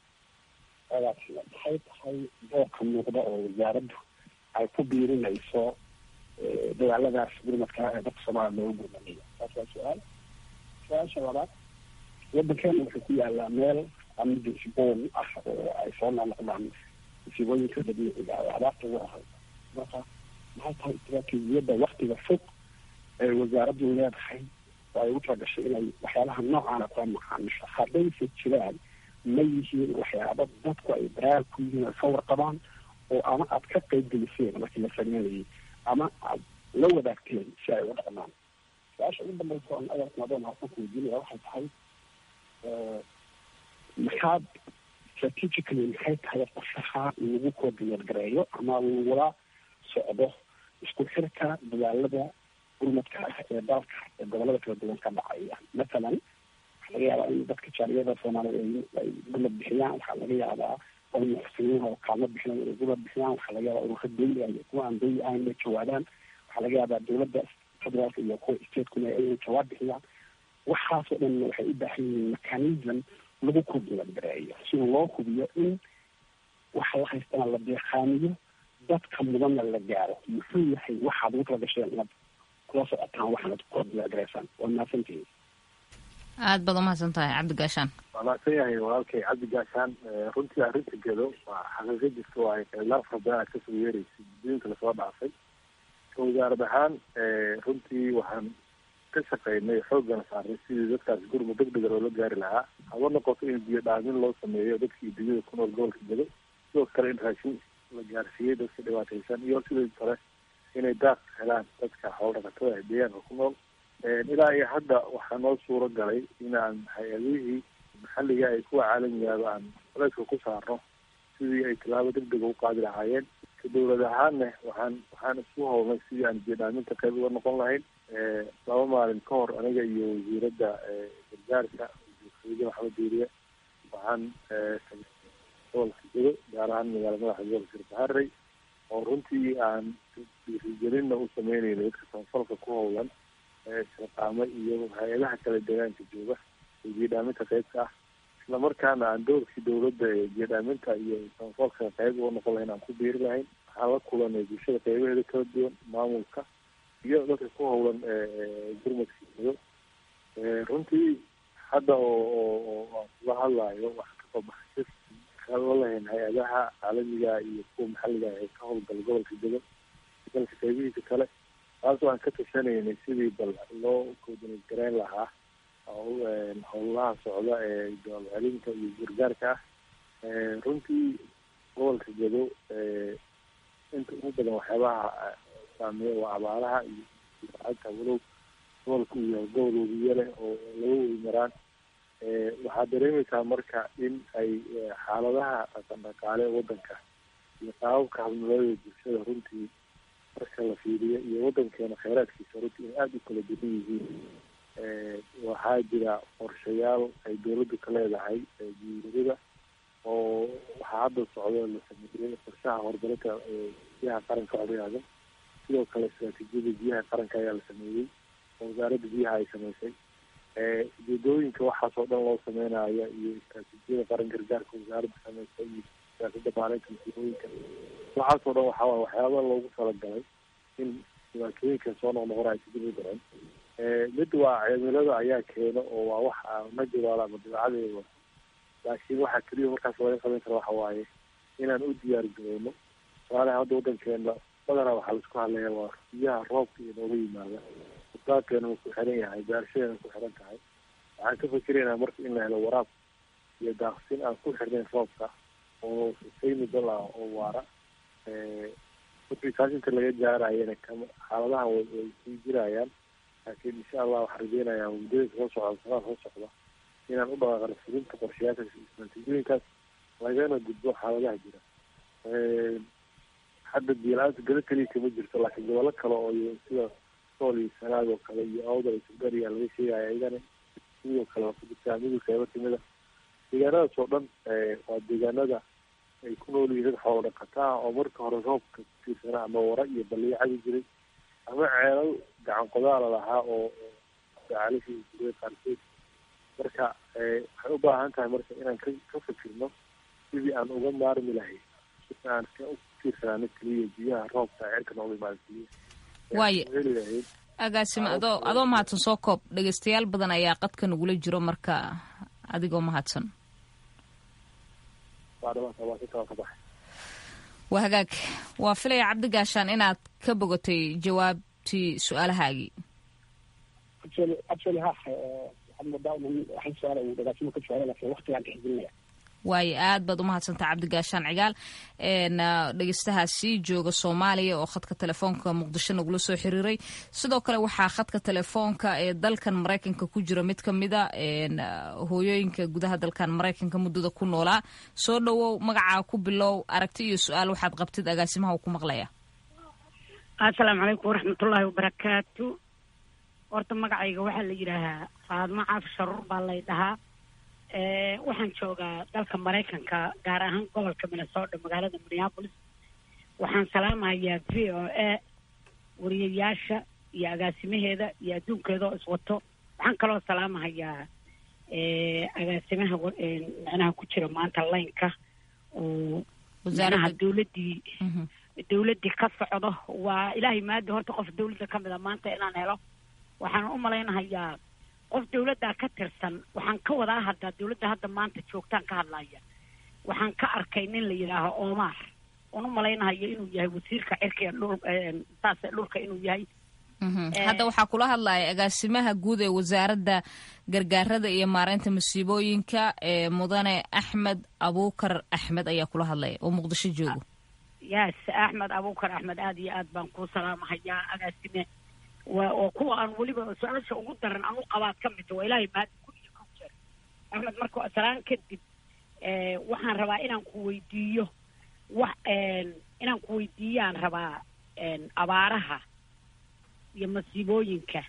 agaasime maxay tahay doorka muuqda oo wasaaraddu ay ku biirinayso dagaaladaas gurmadka ee dadka soomaaliya loogu gurmanayo taas waa su-aal su-aasha labaad wadankeena wuxuu ku yaalaa meel emergency bowl ah oo ay soo noqnoqdaan musiibooyinka dabiiciga oo abaarta ugu ahay marka maxay tahay istaraatiijiyadda waktiga fog ee wasaaraddu leedahay oo ay ugu talagashay inay waxyaabaha noocaana kula macaamisho haddayse jiraan ma yihiin waxyaaba dadku ay daraar ku yihiin ay ka warqabaan oo ama aad ka qayb geliseen markii la sameynayay ama aad la wadaagteen si ay uga dhaqmaan su-aasha ugu dambaysa on adeerkan adoon halkan ku weydiinaya waxay tahay maxaad strategically maxay tahay qorshaha lagu coordinate gareeyo ama lagula socdo isku xirka dadaalada gurmadka ah ee dalka ee gobolada kala duwan ka dhacaya mathalan waxaa laga yaabaa in dadka jaaliyada soomaaliya ay gurmad bixiyaan waxaa laga yaabaa oo muxsiniin oo kaalmo bixinayo inay gurmad bixiyaan waxaa laga yaabaa ururka dawli ah iyo kuwa aan dawli ahayn inay jawaabaan waxaa laga yaabaa dowladda federaalka iyo kuwa stateskuna inay jawaab bixiyaan waxaasoo dhan waxay u baahan yihiin mechanism lagu coordinate gareeyo si loo hubiyo in waxa la haystana la deeqaaniyo dadka mudanna la gaaro muxuu yahay waxaad ugu tala gasheen inaad kula socotaan waxaanad coordinate gareysaan waa mahadsantihiin aada baad umahadsan tahay cabdi gaashaan waa mahadsan yahay walaalkay cabdi gaashaan runtii arrinta gedo waa xaqiiqo jirta waayo khilaaf rabaa aad kasoo yeeraysa gudooyinka lasoo dhaafay ka wasaarad ahaan runtii waxaan ka shaqeynay xooggana saarnay sidii dadkaas gurmud deg dega loola gaari lahaa haba noqoto in biyo dhaamin loo sameeyo dadkii dunyada ku nool gobolka gedo sidoo kale in raashin la gaarsiiyey dadka dhibaataysan iyo sidoo kale inay daaq helaan dadka xoolo dhaqatada ee deegaanka ku nool ilaa iyo hadda waxaa noo suuro galay inaan hay-adihii maxalliga ay kuwa caalamigaaba aan culayska ku saarno sidii ay tallaabo deg dega u qaadi lahaayeen ka dowlad ahaanna waxaan waxaan isku howlnay sidii aan biyo-dhaaminta qayb uga noqon lahayn laba maalin ka hor aniga iyo wasiiradda gargaarka wasiir maxamed diiriye waxaan gobolka gedo gaar ahaan magaala madaxa gobolka sirbaharey oo runtii aan dhiirigelinna u sameynayna dadka samafalka ku howlan shaqaamo iyo hay-adaha kale deegaanka jooga ee biyo-dhaaminta qaybka ah islamarkaana aan doorkii dowladda ee biyo-dhaaminta iyo samafalka qayb uga noqon lahayn aan ku biiri lahayn waxaan la kulanay bulshada qaybaheeda kala duwan maamulka iyo dadka ku howlan gurmadka gedo runtii hadda oo oo aan kula hadlayo waxaa kasoo baxay kala lahayn hay-adaha caalamiga iyo kuwa maxalliga ee ka howlgala gobolka gedo dalka qaybihiisa kale taasoo aan ka tashanaynay sidii bal loo coordinate gareyn lahaa howlaha socda ee dool celinta iyo gargaarka ah runtii gobolka gedo inta ugu badan waxyaabaha saameeya waa abaaraha iyo ata walow gobolka uu yahay gobol webiye leh oo laga wadi maraan waxaad dareemaysaa marka in ay xaaladaha dhaqan dhaqaale wadanka iyo qaababka habnololada bulshada runtii marka la fiiriyo iyo wadankeena kheyraadkiisa runtii in aada u kala duwan yihiin waxaa jira qorshayaal ay dowladdu ka leedahay guuriyada oo waxaa hadda socdo la sameeyey qorshaha horumarinta biyaha qaranka codyaada sidoo kale istraatiijiyada biyaha qaranka ayaa la sameeyey oo wasaaradda biyaha ay sameysay ujeedooyinka waxaas oo dhan loo sameynaya iyo istraatiijiyada qaran gargaarka wasaaradda sameysay iyo siyaasadda maalinta musiibooyinka waxaas oo dhan waxaa waay waxyaaba loogu talagalay in dhibaatooyinka soo noqnoqona ay sidib u dhacen mid waa cimilada ayaa keeno oo waa wax natural ama dabeecadeeda laakiin waxaa keliya markaas laga qaban kara waxa waaye inaan u diyaar garowno tusaalaha hadda wadankeena badanaa waxaa laisku hadlaya waa biyaha roobka iyo nooga yimaada usaadkeena ku xiran yahay beerashadeena ku xiran tahay waxaan ka fikiraynaa marka in la helo waraab iyo daaqsin aan ku xirnayn roobka oo sustainable ah oo waara markii taas inta laga gaarayana kama xaaladaha way way sii jirayaan laakiin insha allah waxaan rajeynayaa muddada soo socda sanaa soo socda inaan u dhaqaaqno fulinta qorshayaasha istraatiijiyooyinkaas lagana gudbo xaaladaha jira hadda biyo-la-aanta gado keliya kama jirto laakiin gobollo kale oo sida sool iyo sanaag oo kale iyo awdal iyo sugariya laga sheegaya iyagana sidoo kale waa ku jirtaa midug qeybo kamida deegaanadaas oo dhan waa deegaanada ay ku nool yihiin dad xoolo dhaqata ah oo marka hore roobka kutiirsanaa ama wara iyo baliyo cabi jiray ama ceelal gacan qodaala lahaa oo caalishii jiray qaarkeed marka waxay u baahan tahay marka inaan ka ka fikirno sidii aan uga maarmi lahay si aan ka u tiirsanaa keliya biyaha roobka cirka nooga imaada keliya waaye agaasime adoo adoo mahadsan soo koob dhegeystayaal badan ayaa qadka nagula jiro marka adigoo mahadsan waa hagaag waa filaya cabdi gaashaan inaad ka bogatay jawaabtii su-aalahaagii actually ha waxaad moodaa waxay su-aala uu dhagaasimo ka jawaabay laakiin waqtigaan tixgelinaya waayo aad baad umahadsantaha cabdigaashaan cigaal dhegeystahaasi jooga soomaaliya oo khadka telefoonka muqdisho nagula soo xiriiray sidoo kale waxaa khadka telefoonka ee dalkan maraykanka ku jira mid kamida hooyooyinka gudaha dalkan maraykanka muddada ku noolaa soo dhowow magacaa ku bilow aragti iyo su-aal waxaad qabtid agaasimaha uu ku maqlaya assalaamu calaykum waraxmatullaahi wabarakaatu horta magacayga waxaa la yidhaahaa faadmo caaf sharuur baa lay dhahaa waxaan joogaa dalka maraykanka gaar ahaan gobolka minnesota magaalada minneapolis waxaan salaamahayaa v o a wariyayaasha iyo agaasimaheeda iyo adduunkeeda oo iswato waxaan kaloo salaamahayaa agaasimaha micnaha ku jira maanta laynka oo micnaha dawladdii dawladdii ka socdo waa ilaahay maadi horta qof dawladda ka mid a maanta inaan helo waxaan u malaynahayaa qof dawladdaa ka tirsan waxaan ka wadaa haddaa dawladda hadda maanta joogtaan ka hadlaya waxaan ka arkay nin la yidhaaho omar oon u malaynahayo inuu yahay wasiirka cirka ee dhul saas dhulka inuu yahay hadda waxaa kula hadlaya agaasimaha guud ee wasaaradda gargaarada iyo maareynta masiibooyinka ee mudane axmed abuukar axmed ayaa kula hadlaya oo muqdisho joogo yes axmed abuukar axmed aada iyo aad baan kuu salaamahayaa agaasime waa oo kuwa aan weliba su-aasha ugu daran aan u qabaad ka midta waa ilaahay mahadi kun iyo kun jeer axmed marka salaan kadib waxaan rabaa inaan ku weydiiyo wax inaan ku weydiiyaan rabaa abaaraha iyo masiibooyinka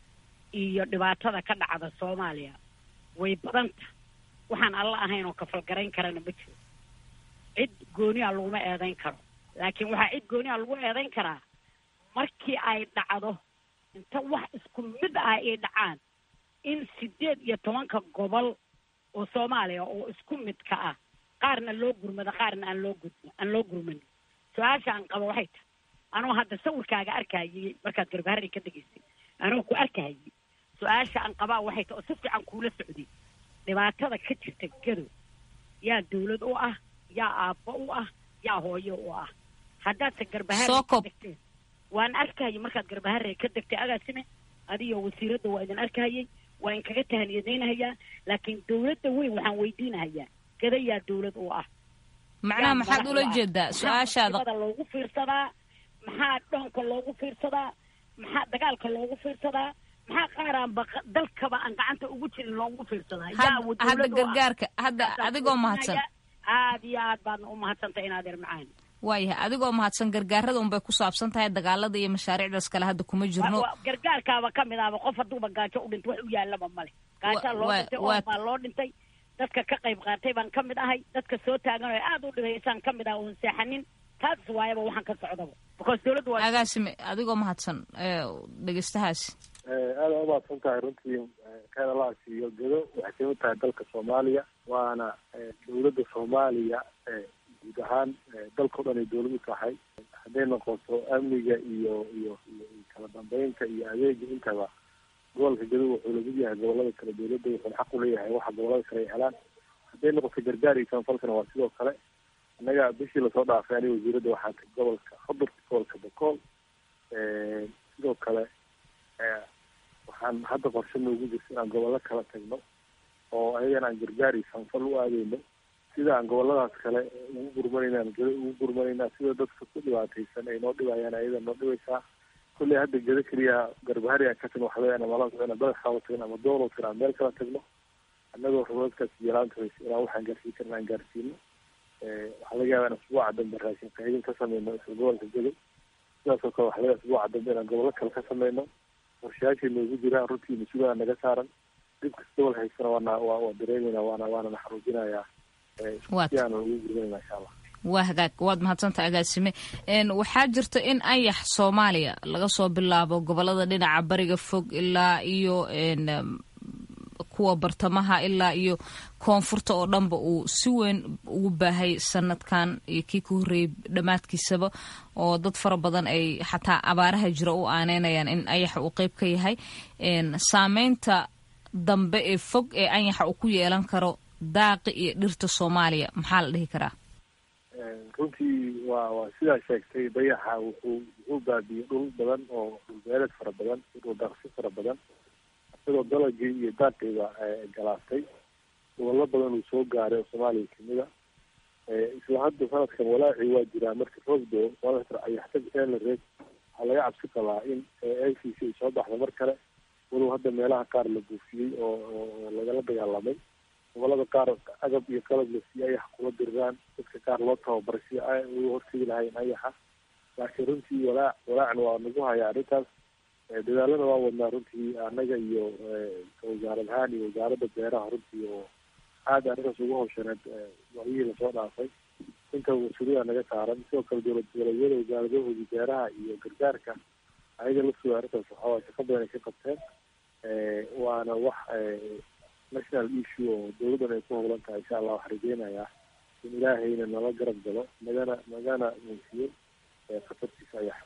iyo dhibaatada ka dhacda soomaaliya way badanta waxaan alla ahayn oo kafalgarayn karana ma jiro cid gooni a laguma eedayn karo laakiin waxaa cid gooni a lagu eedayn karaa markii ay dhacdo inta wax isku mid ah ay dhacaan in sideed iyo tobanka gobol oo soomaaliya oo isku midka ah qaarna loo gurmado qaarna aan loo gudmo aan loo gurmanin su-aasha aan qabo waxay tahay anoo hadda sawirkaaga arkayay markaad garbaharri ka degaysay anoo ku arkayay su-aasha aan qabaa waxay tahay oo si fiican kuula socday dhibaatada ka jirta gadow yaa dawlad u ah yaa aabbo u ah yaa hooyo u ah haddaadse garbaharri ka degteen waan arkahayay markaad garbaharre ka degtay agaasime adiyo wasiiradda waa idin arkahayay waa in kaga tahaniyadaynahayaa laakiin dawladda weyn waxaan weydiinahayaa gadayaa dawlad u ah macnaha maxaad ula jeedaa su-aashaada loogu fiirsadaa maxaa dhoonka loogu fiirsadaa maxaa dagaalka loogu fiirsadaa maxaa qaaraan ba dalkaba aan gacanta ugu jirin loogu fiirsadaa hadda gargaarka hadda adigoo mahadsan aada iyo aad baadna u mahadsantay inaad er macaan waayahay adigoo mahadsan gargaarada unbay ku saabsan tahay dagaalada iyo mashaariicdaas kale hadda kuma jirno gargaarkaaba ka mid ahba qof hadduuba gaajo u dhinto wax u yaallaba male gaajaa loo dhintay oo baa loo dhintay dadka ka qayb qaatay baan ka mid ahay dadka soo taagan oo aada u dhibaysaan ka mid ah oon seexanin taas waayaba waxaan ka socdaba because dawladdu waa agaasime adigoo mahadsan dhegeystahaasi aada umahadsan tahay runtii keeda la asiiyo gedo waxay kamid tahay dalka soomaaliya waana dawladda soomaaliya guud ahaan dalkao dhan ay dawlad u tahay hadday noqoto amniga iyo iyo iyo kala dambeynta iyo adeega intaba gobolka gadow wuxuu lamid yahay gobolada kale dawladda wuxuuna xaq u leeyahay waxa gobolada kale ay helaan hadday noqoto gargaar iyo samafalkana waa sidoo kale annaga bishii lasoo dhaafay aniga wasiiradda waxaa tag gobolka xudur gobolka bokool sidoo kale waxaan hadda qorshe noogu jirta inaan gobollo kala tagno oo ayagana aan gargaar iyo samafal u aadeyno sida aan goboladaas kale ugu gurmanayna geda ugu gurmanaynaa sida dadka ku dhibaataysan ay noo dhibayaan ayada noo dhibaysaa kulley hadda geda keliya garbahari aan ka tagno waxa leeyahay mala ina badaxaaba tagno ama doolow tagno aan meel kala tagno annagoo rumadkaas yaraanta haysa inaan waxaan gaarsiin karna aan gaarsiino waxaa laga yaabaa in asbuuca dambe raashin qaydin ka sameyno isla gobolka gedo sidaasoo kale waxa laga asbuuca dambe inaan gobollo kale ka sameyno qorshayaashay noogu jiraan runtii mas-uulada naga saaran dhib kasta gobol haysana waana waa waa dareemeynaa waana waana naxaruujinayaa waa hagaag waad mahadsanta agaasime waxaa jirta in ayax soomaaliya laga soo bilaabo gobolada dhinaca bariga fog ilaa iyo kuwa bartamaha ilaa iyo koonfurta oo dhanba uu si weyn ugu baahay sanadkan iyo kii ka horreeyey dhammaadkiisaba oo dad fara badan ay xataa abaaraha jira u aaneynayaan in ayaxa uu qeyb ka yahay saameynta dambe ee fog ee anyaxa uu ku yeelan karo daaqi iyo dhirta soomaaliya maxaa la dhihi karaa runtii waa waa sidaa sheegtay dayaxa wuxuu wuxuu baabiyey dhul badan oo dhulbeeleed fara badan dhul daaqsi fara badan isagoo dalagii iyo daaqiiba galaastay gobollo badan uu soo gaaray oo soomaaliya kamida isla hadda sanadkan walaacii waa jiraa marka roosdo ayaxtag eelareed waxaa laga cabsi qabaa in a c c ay soo baxda mar kale walow hadda meelaha qaar la buufiyey oo oo lagala dagaalamay gobolada qaar agab iyo qalab la siiyey ayax kula diriraan dadka qaar loo tababaray si ay uga hortegi lahayn ayaxa laakiin runtii walaac walaacna waa nagu haya arrintaas dadaalada waa wadnaa runtii annaga iyo wasaarad ahaan iyo wasaaradda beeraha runtii oo aada arrintaas ugu hawshaneed waayihii lasoo dhaafay inta mas-uuliyada naga saaran sidoo kale dowlad goboleedyada wasaaradahoodii beeraha iyo gargaarka ayaga lafsooda arrintaas waxawaa shaqo badan ay ka qabteen waana wax national issue oo dowladdan ay ku howlan tahay insha allah waxaa rajeynayaa in ilaahayna nala garab galo nagana nagana muusiyo khatartiisa ayax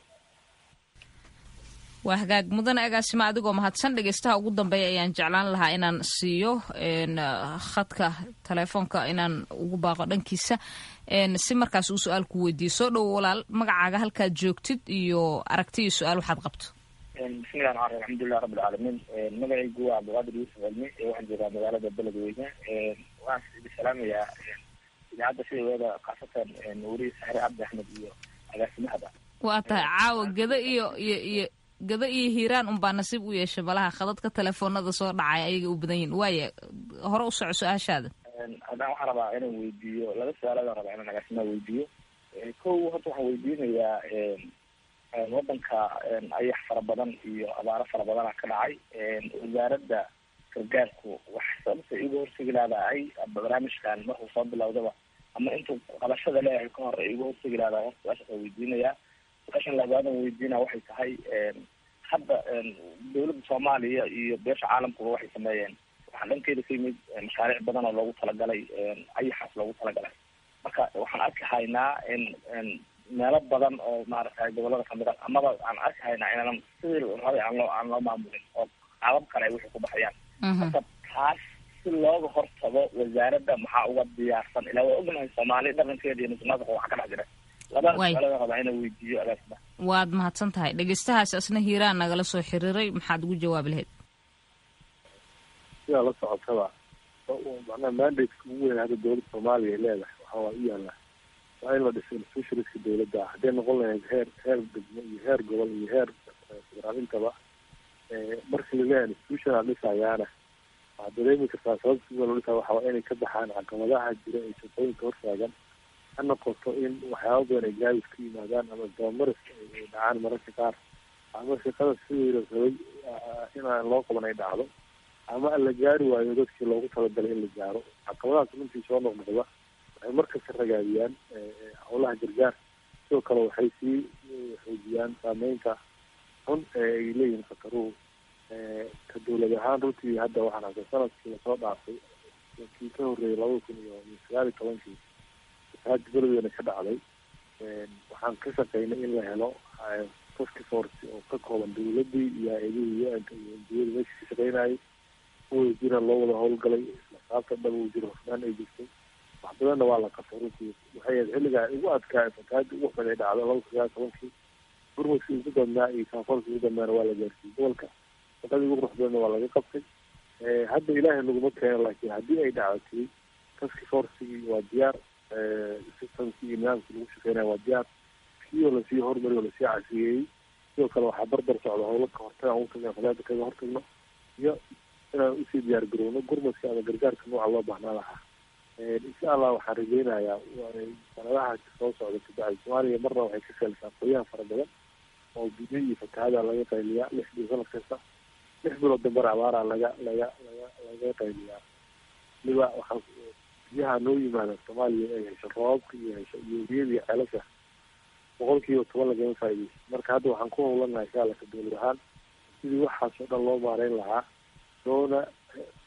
waa hagaag mudane agaasima adigoo mahadsan dhegeystaha ugu dambeeya ayaan jeclaan lahaa inaan siiyo khadka telefoonka inaan ugu baaqo dhankiisa si markaas uu su-aal ku weydiiyo soo dhowo walaal magacaaga halkaad joogtid iyo aragti iyo su-aal waxaad qabto bismillahi raxmaan raxiim alxamdulilah rabbi alcaalamiin magacaygu waa cabdiqaadir yuusuf cilmi waxaan joogaa magaalada beledweyne waxaan idi salaamayaa idaacadda sideeda khaasatan weriye saxre cabdi axmed iyo agaasimahaba waa tahay caawa gada iyo iyo iyo gado iyo hiiraan unbaa nasiib u yeeshay malaha khadadka telefoonada soo dhacay ayaga u badan yihin waaya hore u soco su-aashaada haddaan waxaan rabaa inaan weydiiyo laba su-aaladan rabaa inaan agaasimaha weydiiyo kow horta waxaan weydiinayaa wadanka ayax fara badan iyo abaaro fara badana ka dhacay wasaaradda gargaarku wax sababta igu horsegi laadahay barnaamijkan markuu soo bilowdaba ama intuu qabashada leeyahay ka hor igu horsegi laadahay horta su-aashaas waan weydiinayaa su-aashan labaadan weydiina waxay tahay hadda dowladda soomaaliya iyo beesha caalamkuba waxay sameeyeen waxaa dhankeeda ka yimid mashaariic badan oo loogu talagalay ayaxaas loogu talagalay marka waxaan arki haynaa in meelo badan oo maaragtay gobolada kamid a amaba aan arki haynaa inaanan sidii rabay aan loo aan loo maamulin oo qaabab kale ay wixii ku baxayaan marka taas si looga hortago wasaaradda maxaa uga diyaarsan ilaa waa ognahay soomaali dhaqankeeda iyo musuqmaasuqa waxa ka dhex jira labada su-aalada rabaa inaan weydiiyo agaasida waad mahadsan tahay dhegeystahaas asna hiiraan nagala soo xiriiray maxaad ugu jawaabi lahayd sidaa la socotaba macnaha mandateka ugu weyn hadda dowladda soomaaliya ay leedahay waxaa waa u yaala waa in la dhiso institutionska dowladda hadday noqon lahayd heer heer degmo iyo heer gobol iyo heer federaal intaba markii laleeyahay institutional dhisayaana waxaad dareemi kartaa sababta sida loo dhisaa waxaa waa inay ka baxaan caqabadaha jira ee shaqooyinka hortaagan ha noqoto in waxyaaba badan ay gaabis ku yimaadaan ama dabamaris ay dhacaan mararka qaar ama shaqada sidii la rabay inaan loo qaban ay dhacdo ama la gaari waayo dadkii loogu talagalay in la gaaro caqabadahaas runtii soo noqnoqda waxay markasta ragaadiyaan howlaha gargaar sidoo kale waxay sii xoojiyaan saameynta xun ee ay leeyihiin khataruhu ka dowlad ahaan runtii hadda waxaan arkay sanadkii lasoo dhaafay kii ka horreeyay labada kun iyo sagaal iyo tobankii fasaad beledweyne ka dhacday waxaan ka shaqeynay in la helo task force oo ka kooban dowladii iyo hay-adihii u-nka iyo endiyada meesha ka shaqeynayay kuwada jira loo wada howlgalay isla saabta dhaba uu jiro hofnaan ay jirtay wax badanna waa la qabtay runtii waxay ahayd xilligaa ugu adkaa fatahaadii ugu xun ay dhacday laba kun sagaal tobankii gurmadkii ugu damnaa iyo kaafoolkii ugu dambeana waa la gaarsiiyey gobolka shaqadii ugu qurux badanna waa laga qabtay hadda ilaahay naguma keeno laakiin haddii ay dhacdatay task forcigii waa diyaar systemkii iyo nidaamkii lagu shaqeynaya waa diyaar kii oo lasii hormariy oo lasii casiyeeyey sidoo kale waxaa barbar socda howlo ka hortaga ugu tagna fadaada kaga hortagno iyo inaan usii diyaar garowno gurmadka ama gargaarka nooca loo baahnaa lahaa insha allah waxaan rajeynayaa sanadaha soo socda kabacdi soomaaliya marna waxay ka seelsaa qoyaha fara badan oo biyo iyo fatahaada laga qayliyaa lix bil sanad kasta lix bilood dambana abaara laga laga laga laga qayliyaa waliba waxaa biyaha noo yimaada soomaaliya ay hesho roobabka iyo hesho iyo biyada iyo ceelasha boqol kiiba toban lagama faaideyso marka hadda waxaan ku howlanahay insha alla ka dowlad ahaan sidii waxaas oo dhan loo maareyn lahaa loona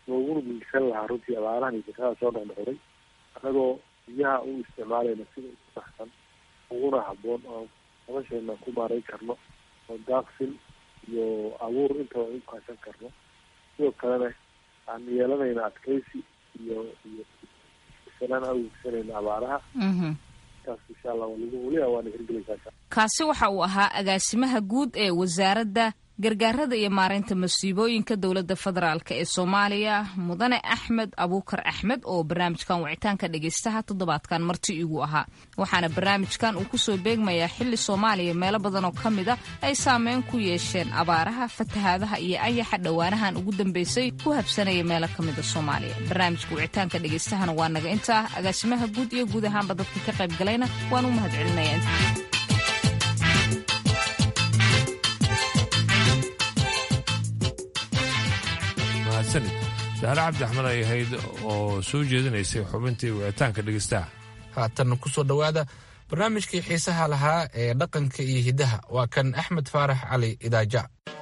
looguna geysan lahaa runtii abaarahan iyo shaqada soo noqnoqday annagoo biyaha u isticmaalayna sida ugu saxsan uguna habboon oo nolosheena ku maareyn karno oo daaqsin iyo abuur intaba u kaashan karno sidoo kalena aan yeelanayna adkeysi iyo iyo salaan awegsanayna abaaraha taas insha allah weliba waana hirgelaysaa kaasi waxa uu ahaa agaasimaha guud ee wasaaradda gargaarada iyo maareynta masiibooyinka dowladda federaalk ee soomaaliya mudane axmed abuukar axmed oo barnaamijkan wicitaanka dhegaystaha toddobaadkan marti igu ahaa waxaana barnaamijkan uu kusoo beegmayaa xili soomaaliya meelo badan oo ka mid a ay saameyn ku yeesheen abaaraha fatahaadaha iyo ayaxa dhowaanahan ugu dambeysay ku habsanaya meelo ka mida soomaaliya barnaamijka wicitaanka dhegaystahana waa naga intaa agaasimaha guud iyo guud ahaanba dadka ka qayb galayna waan u mahad celinaya mahadsanid dahre cabdi axmed ay ahayd oo soo jeedinaysay xubintii wicitaanka dhegeystaha haatan ku soo dhowaada barnaamijkii xiisaha lahaa ee dhaqanka iyo hiddaha waa kan axmed faarax cali idaaja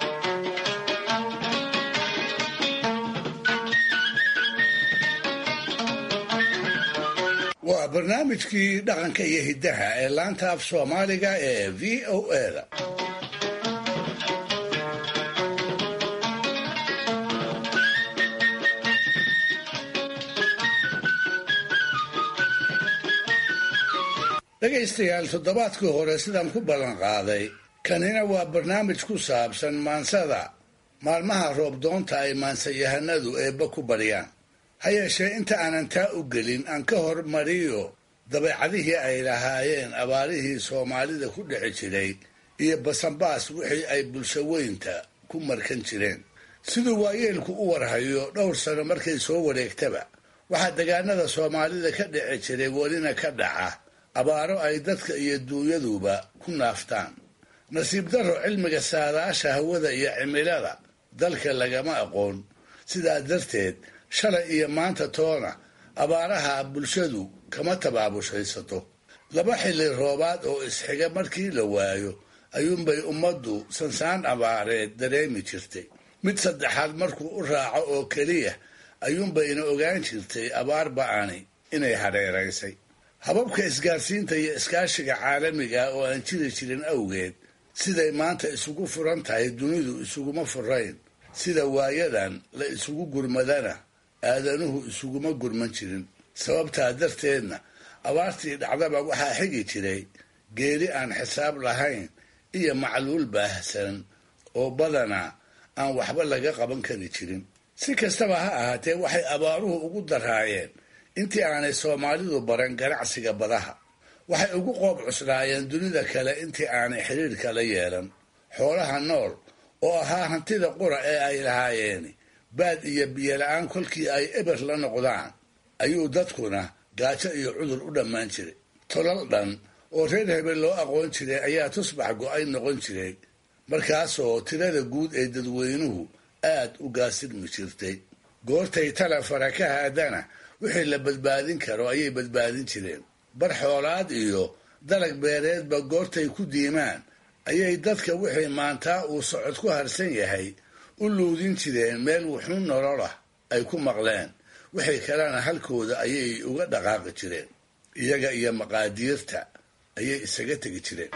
waa barnaamijkii dhaqanka iyo hiddaha ee laanta af soomaaliga ee v o eda dhegaystayaal toddobaadkii hore sidaan ku ballan qaaday kanina waa barnaamij ku saabsan maansada maalmaha roobdoonta ay maansayahanadu eebba ku baryaan ha yeeshee inta aanan taa u gelin aan ka hormariyo dabeecadihii ay lahaayeen abaarihii soomaalida ku dhici jiray iyo basanbaas wixii ay bulsho weynta ku markan jireen siduu waayeelku u warhayo dhowr sano markay soo wareegtaba waxaa degaanada soomaalida ka dhici jiray welina ka dhaca abaaro ay dadka iyo duunyaduba ku naaftaan nasiib darro cilmiga saadaasha hawada iyo cimilada dalka lagama aqoon sidaa darteed shalay iyo maanta toona abaaraha bulshadu kama tabaabushaysato laba xilli roobaad oo isxiga markii la waayo ayuunbay ummaddu sansaan abaareed dareemi jirtay mid saddexaad markuu u raaco oo keliya ayuunbayna ogaan jirtay abaar ba'ani inay hadheeraysay hababka isgaarsiinta iyo iskaashiga caalamiga oo aan jiri jirin awgeed siday maanta isugu furan tahay dunidu isuguma furayn sida waayadan la isugu gurmadana aadanuhu isuguma gurman jirin sababtaa darteedna abaartii dhacdaba waxaa xigi jiray geeri aan xisaab lahayn iyo macluul baahsan oo badanaa aan waxba laga qaban kari jirin si kastaba ha ahaatee waxay abaaruhu ugu daraayeen intii aanay soomaalidu baran ganacsiga badaha waxay ugu qoob cuslaayeen dunida kale intii aanay xiriirka la yeelan xoolaha nool oo ahaa hantida qura ee ay lahaayeen baad iyo biyola-aan kolkii ay eber la noqdaan ayuu dadkuna gaajo iyo cudur u dhammaan jiray tolal dhan oo reer hebel loo aqoon jiray ayaa tusbax go-ay noqon jiray markaasoo tirada guud ee dadweynuhu aad u gaasirmi jirtay goortay tala fara ka haadana wixii la badbaadin karo ayay badbaadin jireen bar xoolaad iyo dalag beereedba goortay ku diimaan ayay dadka wixii maantaa uu socod ku harsan yahay u luudin jireen meel wuxuun nololah ay ku maqleen wixii kalena halkooda ayay uga dhaqaaqi jireen iyaga iyo maqaadiirta ayay isaga tegi jireen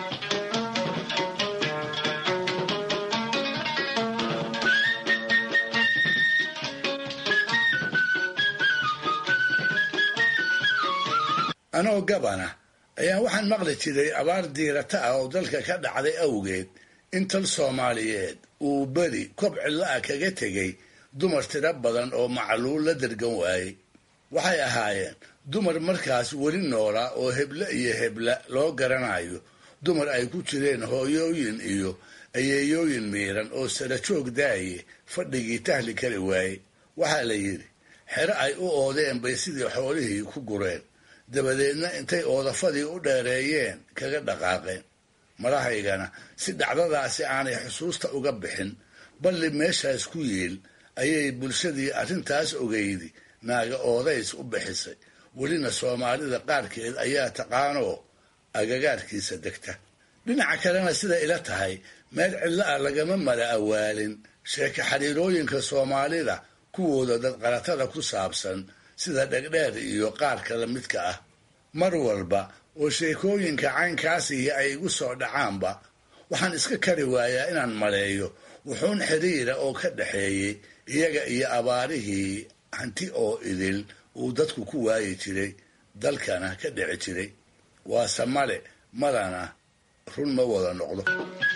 anoo gabana ayaa waxaan maqli jiray abaar diirata ah oo dalka ka dhacday awgeed in tal soomaaliyeed uu beri kob cidla-a kaga tegay dumar tiro badan oo macluul la dergan waayey waxay ahaayeen dumar markaas weli noolaa oo heble iyo hebla loo garanayo dumar ay ku jireen hooyooyin iyo ayeeyooyin miiran oo sara joog daaye fadhigii tahli kari waayey waxaa la yidhi xero ay u oodeen bay sidii xoolihii ku gureen dabadeedna intay oodafadii u dheereeyeen kaga dhaqaaqeen madahaygana si dhacdadaasi aanay xusuusta uga bixin balli meeshaas ku yiil ayay bulshadii arrintaas ogeydi naaga oodays u bixisay welina soomaalida qaarkeed ayaa taqaanoo agagaarkiisa degta dhinaca kalena sida ila tahay meel cidla ah lagama mala awaalin sheeko xiriirooyinka soomaalida kuwooda dadqaratada ku saabsan sida dhegdheer iyo qaarka la midka ah mar walba oo sheekooyinka caynkaasihi ay igu soo dhacaanba waxaan iska kari waayaa inaan maleeyo wuxuun xidhiira oo ka dhaxeeyey iyaga iyo abaarihii hanti oo idil uu dadku ku waayi jiray dalkana ka dhici jiray waase male madana run ma wada noqdo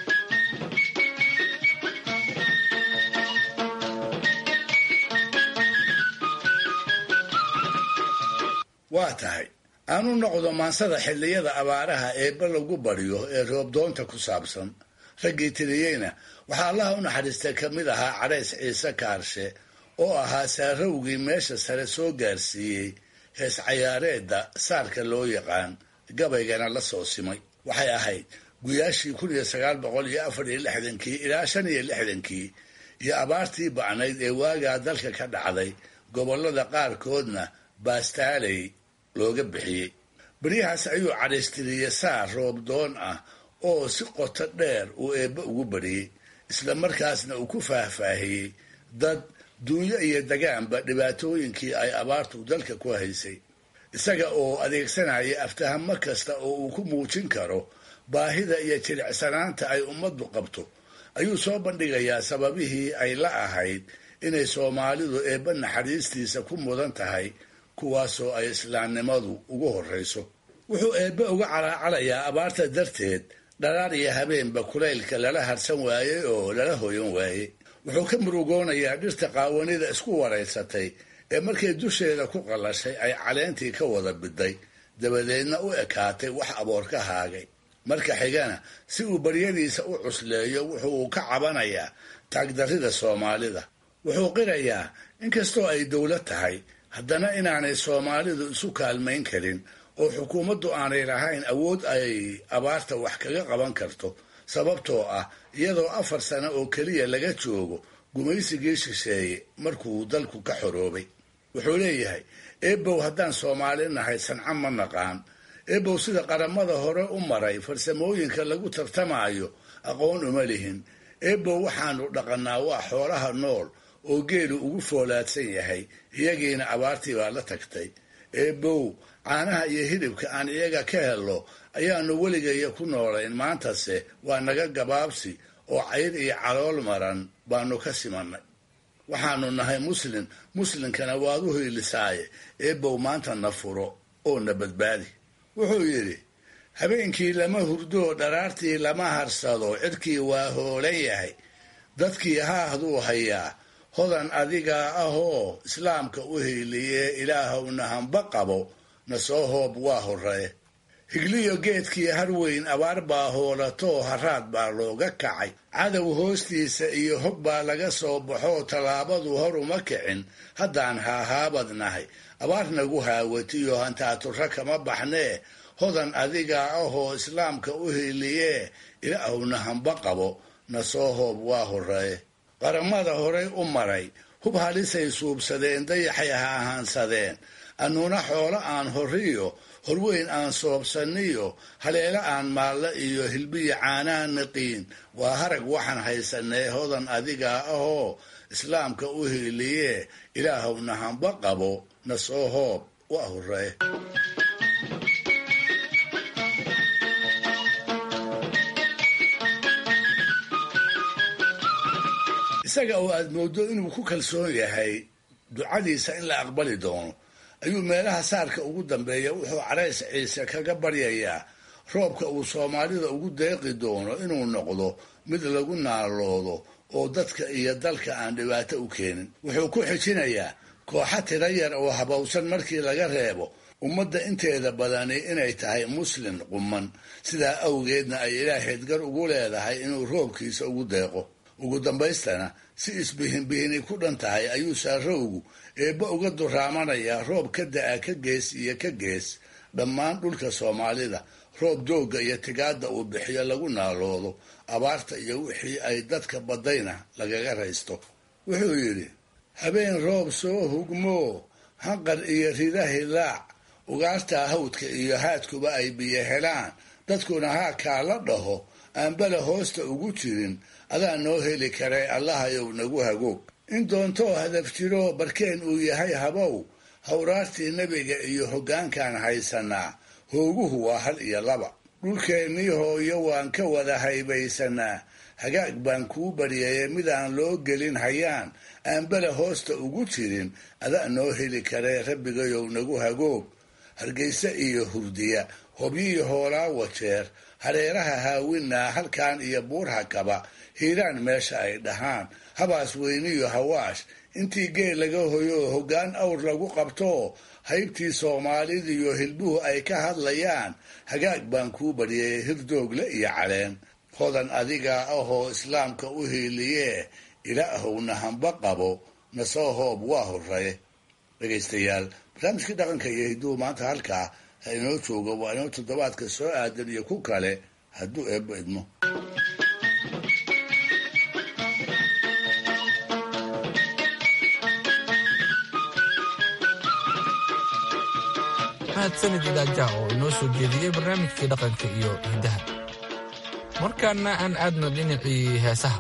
waa tahay aanu noqdo maansada xilliyada abaaraha eebba lagu baryo ee roobdoonta ku saabsan raggii tiriyeyna waxaa allaha u naxariistay ka mid ahaa cadhays ciise kaarshe oo ahaa saarowgii meesha sare soo gaarsiiyey hees cayaareedda saarka loo yaqaan gabaygana la soo simay waxay ahayd guyaashii kun iyo sagaal boqol iyo afar iyo lixdankii ilaa shan iyo lixdankii iyo abaartii bacnayd ee waagaa dalka ka dhacday gobollada qaarkoodna baastaaley looga bixiyey beryahaas ayuu cadhaystiriyey saar roobdoon ah oo si qoto dheer uu eebbe ugu bariyey isla markaasna uu ku faahfaahiyey dad duunyo iyo dagaanba dhibaatooyinkii ay abaartu dalka ku haysay isaga oo adeegsanaya aftahamo kasta oo uu ku muujin karo baahida iyo jilicsanaanta ay ummaddu qabto ayuu soo bandhigayaa sababihii ay la ahayd inay soomaalidu eebba naxariistiisa ku mudan tahay kuwaasoo ay islaamnimadu ugu horrayso wuxuu eebbe uga calaacalayaa abaarta darteed dharaar iyo habeenba kulaylka lala harsan waayey oo lala hoyan waayey wuxuu ka murugoonayaa dhirta qaawanida isku waraysatay ee markay dusheeda ku qallashay ay caleentii ka wada biday dabadeedna u ekaatay wax aboor ka haagay marka xigana si uu baryadiisa u cusleeyo wuxuu ka cabanayaa taagdarrida soomaalida wuxuu qirayaa inkastoo ay dowlad tahay haddana inaanay soomaalidu isu kaalmayn karin oo xukuumaddu aanay lahayn awood ay abaarta wax kaga qaban karto sababtoo ah iyadoo afar sano oo keliya laga joogo gumaysigii shisheeye markuu dalku ka xoroobay wuxuu leeyahay eebow haddaan soomaali nahay sanco ma naqaan eebow sida qaramada hore u maray farsamooyinka lagu tartamaayo aqoon uma lihin eebow waxaanu dhaqannaa waa xoolaha nool oo geelu ugu foolaadsan yahay iyagiina abaartii baa la tagtay eebow caanaha iyo hilibka aan iyaga ka hello ayaanu weligaya ku noolayn maantase waa naga gabaabsi oo cayr iyo calool maran baanu ka simannay waxaanu nahay muslin muslinkana waad u hiilisaaye eebow maanta na furo oo na badbaadi wuxuu yidhi habeenkii lama hurdoo dharaartii lama harsado cirkii waa hoolan yahay dadkii haahduu hayaa hodan adigaa ahoo islaamka u hiiliyee ilaahowna hamba qabo na soo hoob waa horree higliyo geedkii harweyn abaar baa hoolatoo haraad baa looga kacay cadow hoostiisa iyo hog baa laga soo baxoo tallaabadu hor uma kicin haddaan haahaabad nahay abaar nagu haawatiyo hantaaturra kama baxnee hodan adigaa ahoo islaamka u hiiliyee ilaahowna hamba qabo na soo hoob waa horree qaramada horay u maray hub halisay suubsadeen dayaxay ha ahaansadeen annuna xoolo aan horriyo horweyn aan soobsanniyo haleelo aan maalle iyo hilbiya caanaan naqiin waa harag waxaan haysanee hodan adigaa ahoo islaamka u hiiliyee ilaahowna hamba qabo na soo hoob waa horree isaga oo aad mooddo inuu ku kalsoon yahay ducadiisa in la aqbali doono ayuu meelaha saarka ugu dambeeya wuxuu carays ciise kaga baryayaa roobka uu soomaalida ugu deeqi doono inuu noqdo mid lagu naaloodo oo dadka iyo dalka aan dhibaato u keenin wuxuu ku xijinayaa kooxa tira yar oo habowsan markii laga reebo ummadda inteeda badani inay tahay muslin quman sidaa awgeedna ay ilaahayd gar ugu leedahay inuu roobkiisa ugu deeqo ugu dambaystana si isbihinbihini ku dhan tahay ayuu saarowgu eebba uga duraamanayaa roob ka da-a ka gees iyo ka gees dhammaan dhulka soomaalida roob doogga iyo tigaadda uu bixiyo lagu naaloodo abaarta iyo wixii ay dadka baddayna lagaga raysto wuxuu yidhi habeen roob soo hugmoo hanqar iyo rida hilaac ugaarta hawdka iyo haadkuba ay biyo helaan dadkuna haakaa la dhaho aan bala hoosta ugu jirin adaa noo heli karee allahayow nagu hagoog in doontoo hadaf jiroo barkeen uu yahay habow hawraartii nebiga iyo hoggaankaan haysanaa hooguhu waa hal iyo laba dhulkeennii hooyo waan ka wada haybaysanaa hagaag baan kuu baryaye midaan loo gelin hayaan aan bela hoosta ugu jirin ada noo heli karee rabbigayow nagu hagoog hargayse iyo hurdiya hobyiyo hoolaa wajeer hareeraha haawinaa halkaan iyo buurha kaba hiiraan meesha ay dhahaan habaas weyniyo hawaash intii geel laga hoyo hoggaan awr lagu qabto haybtii soomaalidiyo hilbuhu ay ka hadlayaan hagaag baan kuu baryay hirdoogle iyo caleen hodan adigaa ahoo islaamka u hiiliyee ilaahowna hamba qabo nasoo hoob waa horre dhegaystayaal barnaamijkii dhaqanka iyo hidduhu maanta halkaa ha inoo joogo waa inoo toddobaadka soo aadan iyo ku kale hadduu eebbo idmo mahadsanid idaajaha oo inoo soo jeediyey barnaamijkii dhaqanka iyo hiddaha markaana aan aadno dhinacii heesaha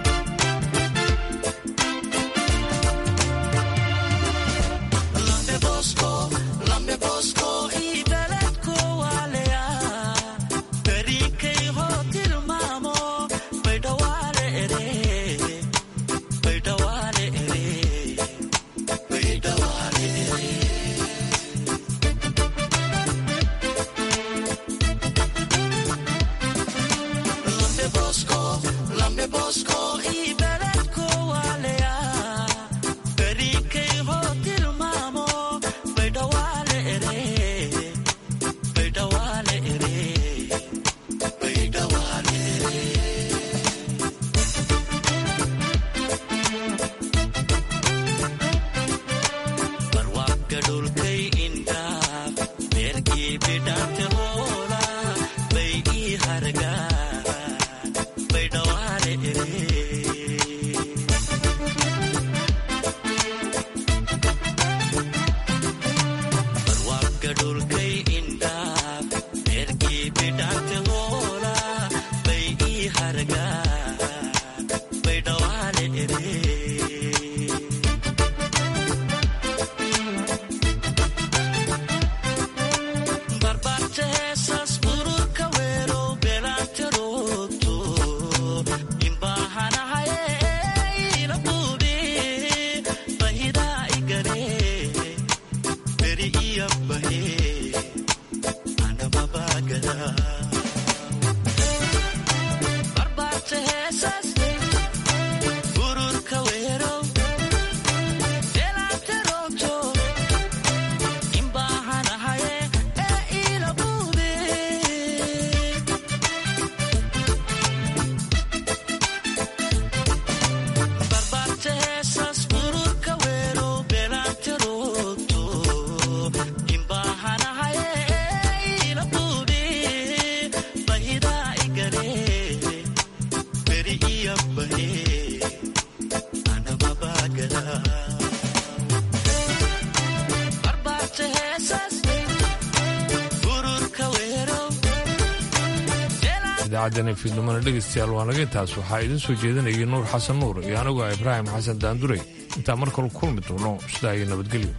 idaacaddan fiidnimona dhegaystayaal waa naga intaas waxaa idin soo jeedinayay nuur xasan nuur iyo anigu ah ibraahim xasan daanduray intaan mar kale kulmi doono sidaa iyo nabadgelyo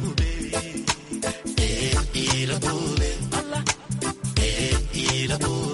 Ila bube,